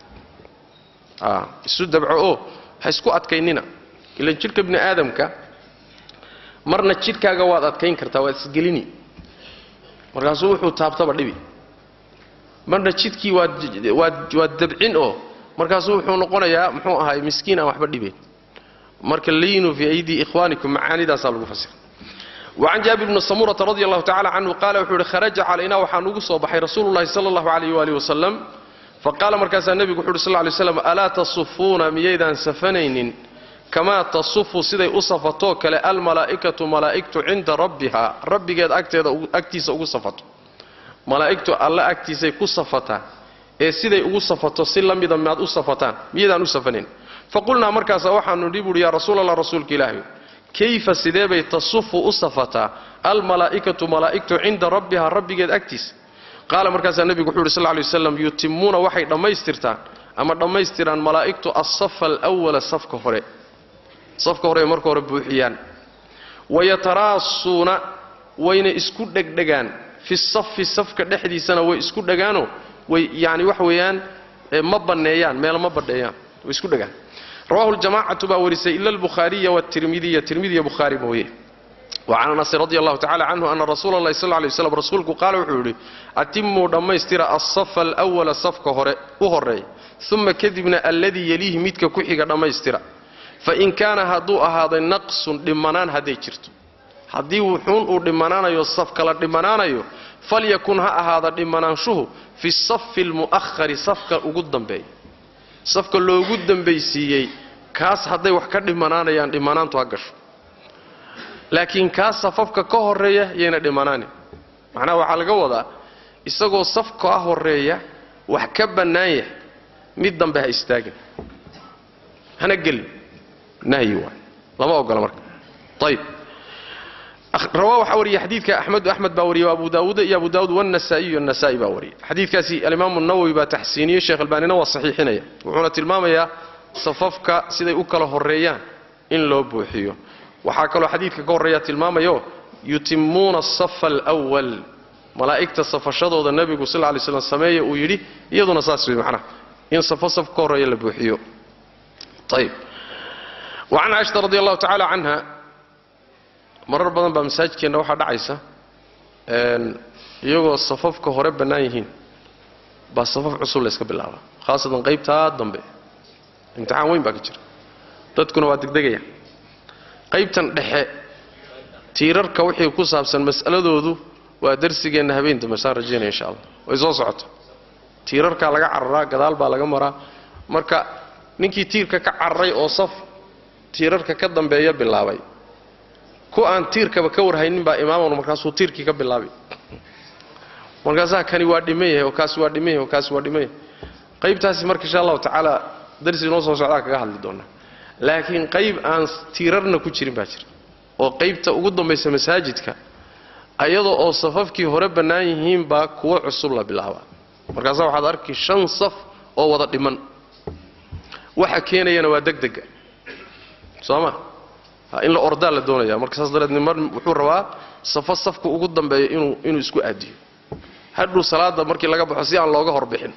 isu dabco oo ha isku adkaynina ilan jidhka bini aadamka marna jidhkaaga waad adkayn kartaa waad isgelini markaasuu wuxuu taabtaba dhibi marna jidhkii waad dabcin oo markaasuu wuxuu noqonayaa muxuu ahaay miskiin aan waxba dhibayn marka liinuu fii aydii ikhwaanikum macaanidaasaa lagu fasira wacan jaabir bni samurata radi allahu tacala canhu qaala wuxuu yihi kharaja calaynaa waxaa nugu soo baxay rasuulu llahi sala allahu alayh waali wasalam faqaala markaasaa nebigu wuxu uhi sal ly slam alaa tasufuuna miyaydaan safanaynin kamaa tasufu siday u safatoo kale almalaa'ikatu malaa'igtu cinda rabbiha rabbigeed agteeda agtiisa ugu safato malaa'igtu alle agtiisay ku safataa ee siday ugu safato si la mida maad u safataan miyaydaan u safanayn faqulnaa markaasa waxaanu nidhi buuhi yaa rasuul allah rasuulka ilaahay kayfa sidee bay tasufu u safataa almalaa'ikatu malaa'igtu cinda rabbiha rabbigeed agtiisa qaala markaasaa nebigu wuxuu yidhi sal lay waslam yutimuuna waxay dhammaystirtaan ama dhammaystiraan malaa'igtu alsafa alwala safka hore safka hore ay marka hore buuxiyaan wayataraasuuna wayna isku dhegdhegaan fi safi safka dhexdiisana way isku dhegaanoo way yani waxa weeyaan ma banneeyaan meel ma badheeyaan way isku dhegaan rawahu ljamacatu baa warisay ila albukhaariya wtirmidiya tirmidiya bukhaari mooye wacan anasin radi allahu tacala canhu ana rasuula allahi sal lay waslam rasuulku qaala wuxuu yidhi atimuu dhammaystira alsafa alwala safka hore u horeeya uma kadibna alladii yeliihi midka ku xiga dhammaystira fain kaana hadduu ahaaday naqsun dhimanaan hadday jirto haddii wuxuun uu dhimanaanayo saf kala dhimanaanayo falyakun ha ahaada dhimanaanshuhu fi safi almu'ahari safka ugu dambeeya safka loogu dambaysiiyey kaas hadday wax ka dhimanaanayaan dhimanaantu ha gasho laakiin kaas safafka ka horeeya yayna dhimanaanin macnaha waxaa laga wadaa isagoo safka horeeya wax ka bannaan yahay mid dambe ha istaagin hana gelin nahyi waay lama ogola marka ayib rawaa waxaa wariyay xadiidka axmedu axmed baa wariyay abu daawuud iyo abu daawuud wanasaa'iyu anasaa'i baa wariyay xadiidkaasi alimaamu nawowi baa taxsiiniyey sheekh albaanina waa saxiixinaya wuxuuna tilmaamayaa safafka siday u kala horeeyaan in loo buuxiyo waxaa kaloo xadiidka ka horreeya tilmaamayo yutimuuna asafa alwal malaa'igta safashadooda nebigu sal ly slam sameeya uu yidhi iyaduna saas wey macnaha in safo saf ka horreeya la buuxiyo ayib wacan caaishata radi allahu tacaala canha marar badan baa masaajidkeenna waxaa dhacaysa iyagoo safafka hore bannaan yihiin baa safaf cusub layska bilaabaa khaasatan qaybtaa dambe imtixaan weyn baa ka jira dadkuna waa degdegaya qaybtan dhexe tiirarka wixii ku saabsan mas'aladoodu waa darsigeenna habeen dambe saan rajaynaya insha allah way soo socoto tiirarkaa laga cararaa gadaal baa laga maraa marka ninkii tiirka ka cararay oo saf tiirarka ka dambeeya bilaabay ku aan tiirkaba ka warhaynin baa imaaman markaasuu tiirkii ka bilaabay markaasaa kani waa dhiman yahay oo kaasi waa dhiman yahay oo kaasi waa dhiman yahay qaybtaasi marka insha allahu tacaala darsi noo soo socdaa kaga hadli doonaa laakiin qayb aan tiirarna ku jirin baa jira oo qaybta ugu dambaysa masaajidka ayadoo oo safafkii hore bannaan yihiin baa kuwo cusub la bilaabaa markaasaa waxaad arki shan saf oo wada dhiman waxa keenayana waa degdega soo ma in la ordaa la doonaya marka saas dareed nimar wuxuu rabaa safo safka ugu dambeeya inuu inuu isku aadiyo hadhuu salaada markii laga baxo si aan looga horbixin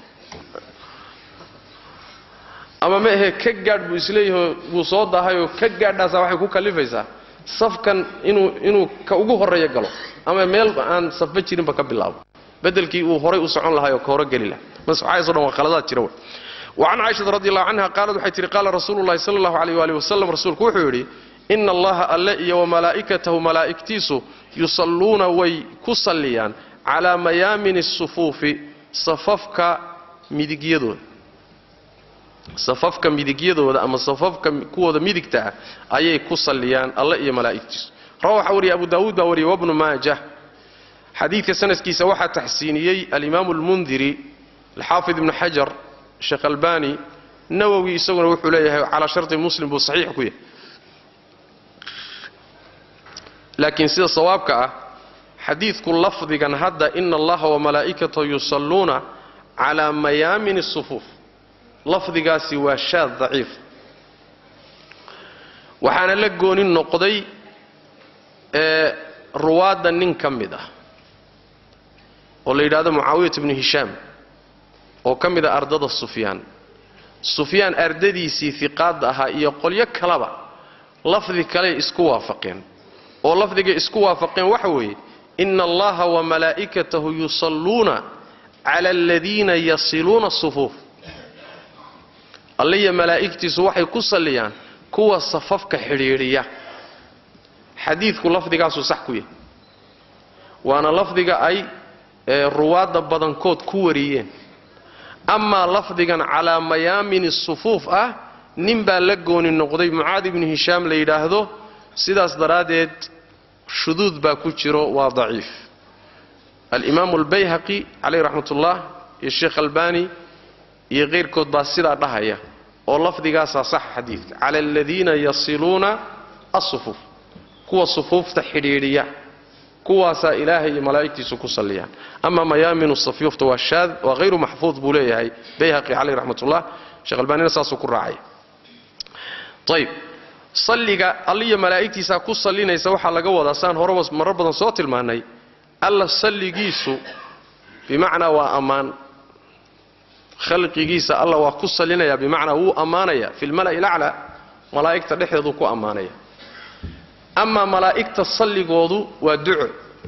ama ma ahe ka gaadh buu isleeyahay wuu soo daahayoo ka gaadhaasaa waxay ku kallifaysaa safkan inuu inuu ka ugu horreeya galo ama meel aan safba jirinba ka bilaabo bedelkii uu horay u socon lahay oo ka hore geli laha maswaxaaso dhan waa khaladaad jira wey wacan caaishata radi allahu canha qaalad waxay tihi qaala rasuulu llahi sala allahu alayh waali wasalam rasuulku wuxuu yidhi ina allaha alle iyo wamalaa'ikatahu malaa'igtiisu yusalluuna way ku salliyaan calaa mayaamini sufuufi safafka midigyadooda safafka midigyadooda ama safafka kuwooda midigta ah ayay ku salliyaan alle iyo malaa'igtiisu rawa waxaa wariyay abu daawuud baa wariyay wabnu maajah xadiidka sanadkiisa waxaa taxsiiniyey alimaamu almundiri alxaafid ibnu xajar sheekh albani nawowi isaguna wuxuu leeyahay calaa sharti muslim buu saxiix ku yahay laakiin sida sawaabka ah xadiidku lafdigan hadda ina allaha wamalaa'ikatahu yusalluuna calaa mayaamini sufuuf lafdigaasi waa shaad daciif waxaana la gooni noqday ee ruwaadda nin ka mid ah oo la yidhahdo mucaawiyat ibnu hishaam oo ka mid ah ardada sufyaan sufyaan ardadiisii hiqaadda ahaa iyo qolyo kaleba lafdi kaley isku waafaqeen oo lafdigay isku waafaqeen waxa weeye ina allaha wamalaa'ikatahu yusalluuna cala aladiina yasiluuna sufuuf alliya malaa'igtiisu waxay ku salliyaan kuwa safafka xidhiidhiya xadiidku lafdigaasuu sax ku yahay waana lafdiga ay ruwaadda badankood ku wariyeen amaa lafdigan calaa mayaamini sufuuf ah nin baa la gooni noqday mucaad ibnu hishaam la yidhaahdo sidaas daraaddeed shuduud baa ku jiro waa daciif alimaamu albayhaqi calayh raxmat ullah iyo sheekh albani iyo kayrkood baa sidaa dhahaya oo lafdigaasaa saxa xadiidka cala aladiina yasiluuna asufuuf kuwa sufuufta xidhiidhiya kuwaasaa ilaahay iyo malaa'igtiisu ku salliyaan ama mayaaminu safyuufta waa shaad waa hayru maxfuud buu leeyahay bayhaqi caleyh raxmatullah sheekh albaanina saasuu ku raacay ayb salliga alliyo malaa'igtiisaa ku sallinaysa waxaa laga wadaa saan horeba marar badan soo tilmaannay alla salligiisu bimacnaa waa ammaan khalqigiisa alla waa ku sallinaya bimacnaa wuu ammaanaya fi lmala'i laclaa malaa'igta dhexdeeduu ku ammaanaya amaa malaa'igta salligoodu waa duco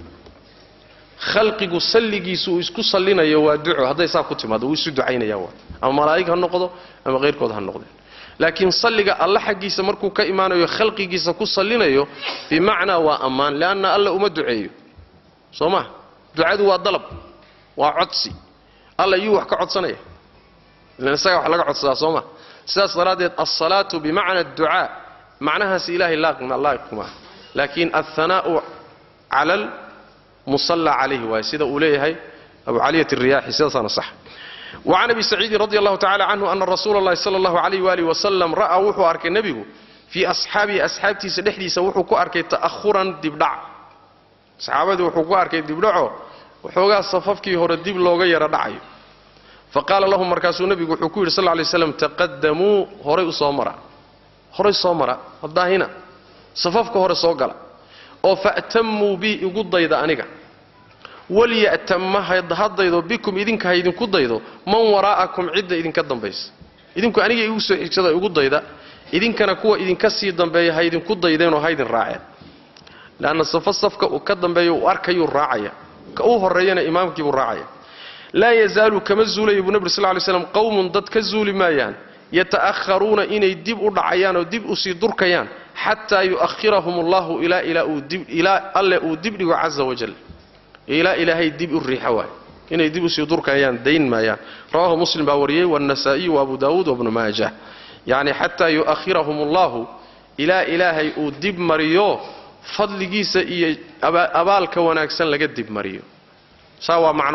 khalqigu salligiisu uu isku sallinayo waa duco hadday saa ku timaado wuu isu ducaynaya waa ama malaa'ig ha noqdo ama hayrkood ha noqdeen laakiin salliga alla xaggiisa markuu ka imaanayo khalqigiisa ku sallinayo bimacnaa waa ammaan leanna alla uma duceeyo soo ma ducadu waa dalab waa codsi alla yuu wax ka codsanaya ilan isagaa wax laga codsadaa soo ma sidaas daraaddeed alsalaatu bimacna adducaa macnahaas ilaahay laa'iquma laakiin alhanaa'u cala almusalla calayhi waaye sida uu leeyahay abu caliyat alriyaaxi sidaasaana sax wacan abi saciidin radi allahu tacala canhu ana rasuula allahi sala allahu alayh waalihi wasalam ra'aa wuxuu arkay nebigu fii asxaabihi asxaabtiisa dhexdiisa wuxuu ku arkay ta'ahuran dibdhac saxaabadii wuxuu ku arkay dibdhaco waxoogaa safafkii hore dib looga yaro dhacayo fa qaala lahum markaasuu nebigu wuxuu ku yidhi sal lay slam taqadamuu horay u soo mara horay soo mara hadaahina safafka hore soo gala oo fa'tamuu bi igu dayda aniga walya'tamma haddaydo bikum idinka ha idinku daydo man waraa'akum cidda idinka dambaysa idinku aniga igu soo xigsada igu dayda idinkana kuwa idinka sii dambeeya ha idinku daydeenoo ha idin raaceen leanna safo safka uu ka dambeeyo uu arkayuu raacaya ka u horreeyana imaamkiibuu raacaya laa yazaalu kama zuulaya buu nebi sl ly slam qowmun dad ka zuuli maayaan yata'aharuuna inay dib u dhacayaan oo dib usii durkayaan xataa yu'ahirahum allahu ilaa alle uu dib dhigo caza wajal ilaa ilaahay dib u riixa waay inay dib usii durkayaan dayn maayaan rawahu muslim baa wariyey wاnasaa'iyu waabu daawuud wabnu maajah yacni xataa yu'ahirahum allahu ilaa ilaahay uu dib mariyo fadligiisa iyo abaalka wanaagsan laga dib mariyo saa waa macno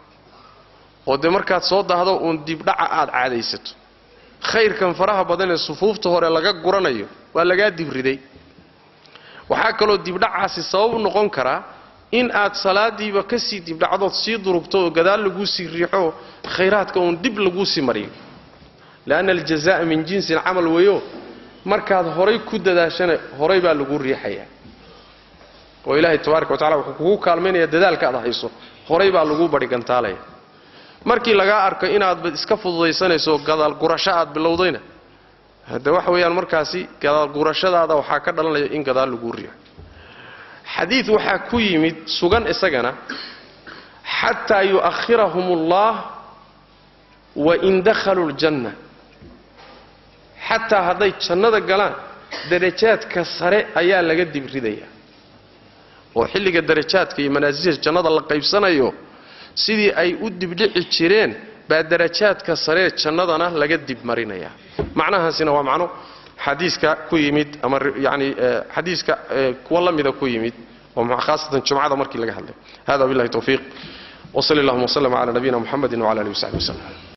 oo dee markaad soo dahdo uun dibdhaca aad caadaysato khayrkan faraha badan ee sufuufta hore laga guranayo waa lagaa dibriday waxaa kaloo dibdhacaasi sabab u noqon karaa in aad salaadiiba kasii dibdhacdood sii durugto oo gadaal laguu sii riixo khayraadka uun dib laguu sii mariyo leanna aljazaa'a min jinsi alcamal weeyo markaad horay ku dadaashana horay baa lagu riixayaa oo ilaahay tabaaraka wa tacala wuxuu kugu kaalmaynaya dadaalka aad hayso horay baa laguu badhigantaalaya markii lagaa arko inaadba iska fududaysanayso gadaal gurasho aad bilowdayna hadde waxa weeyaan markaasi gadaal gurashadaada waxaa ka dhalanaya in gadaal laguu riixo xadiid waxaa ku yimid sugan isagana xataa yu'ahirahum allah wain dakhaluu ljanna xataa hadday jannada galaan darajaadka sare ayaa laga dibridaya oo xilliga darajaadka iyo manaasisha jannada la qaybsanayo sidii ay u dibdhici jireen baa darajaadka saree jannadana laga dibmarinaya macnahaasina waa macno xadiiska ku yimid ama yani xadiiska kuwa la mida ku yimid oo khaasatan jumcada markii laga hadlay hada billahi tawfiiq wsali allahuma wslm cala nabiyina muxamedi wcala alihi wasaxbi waslem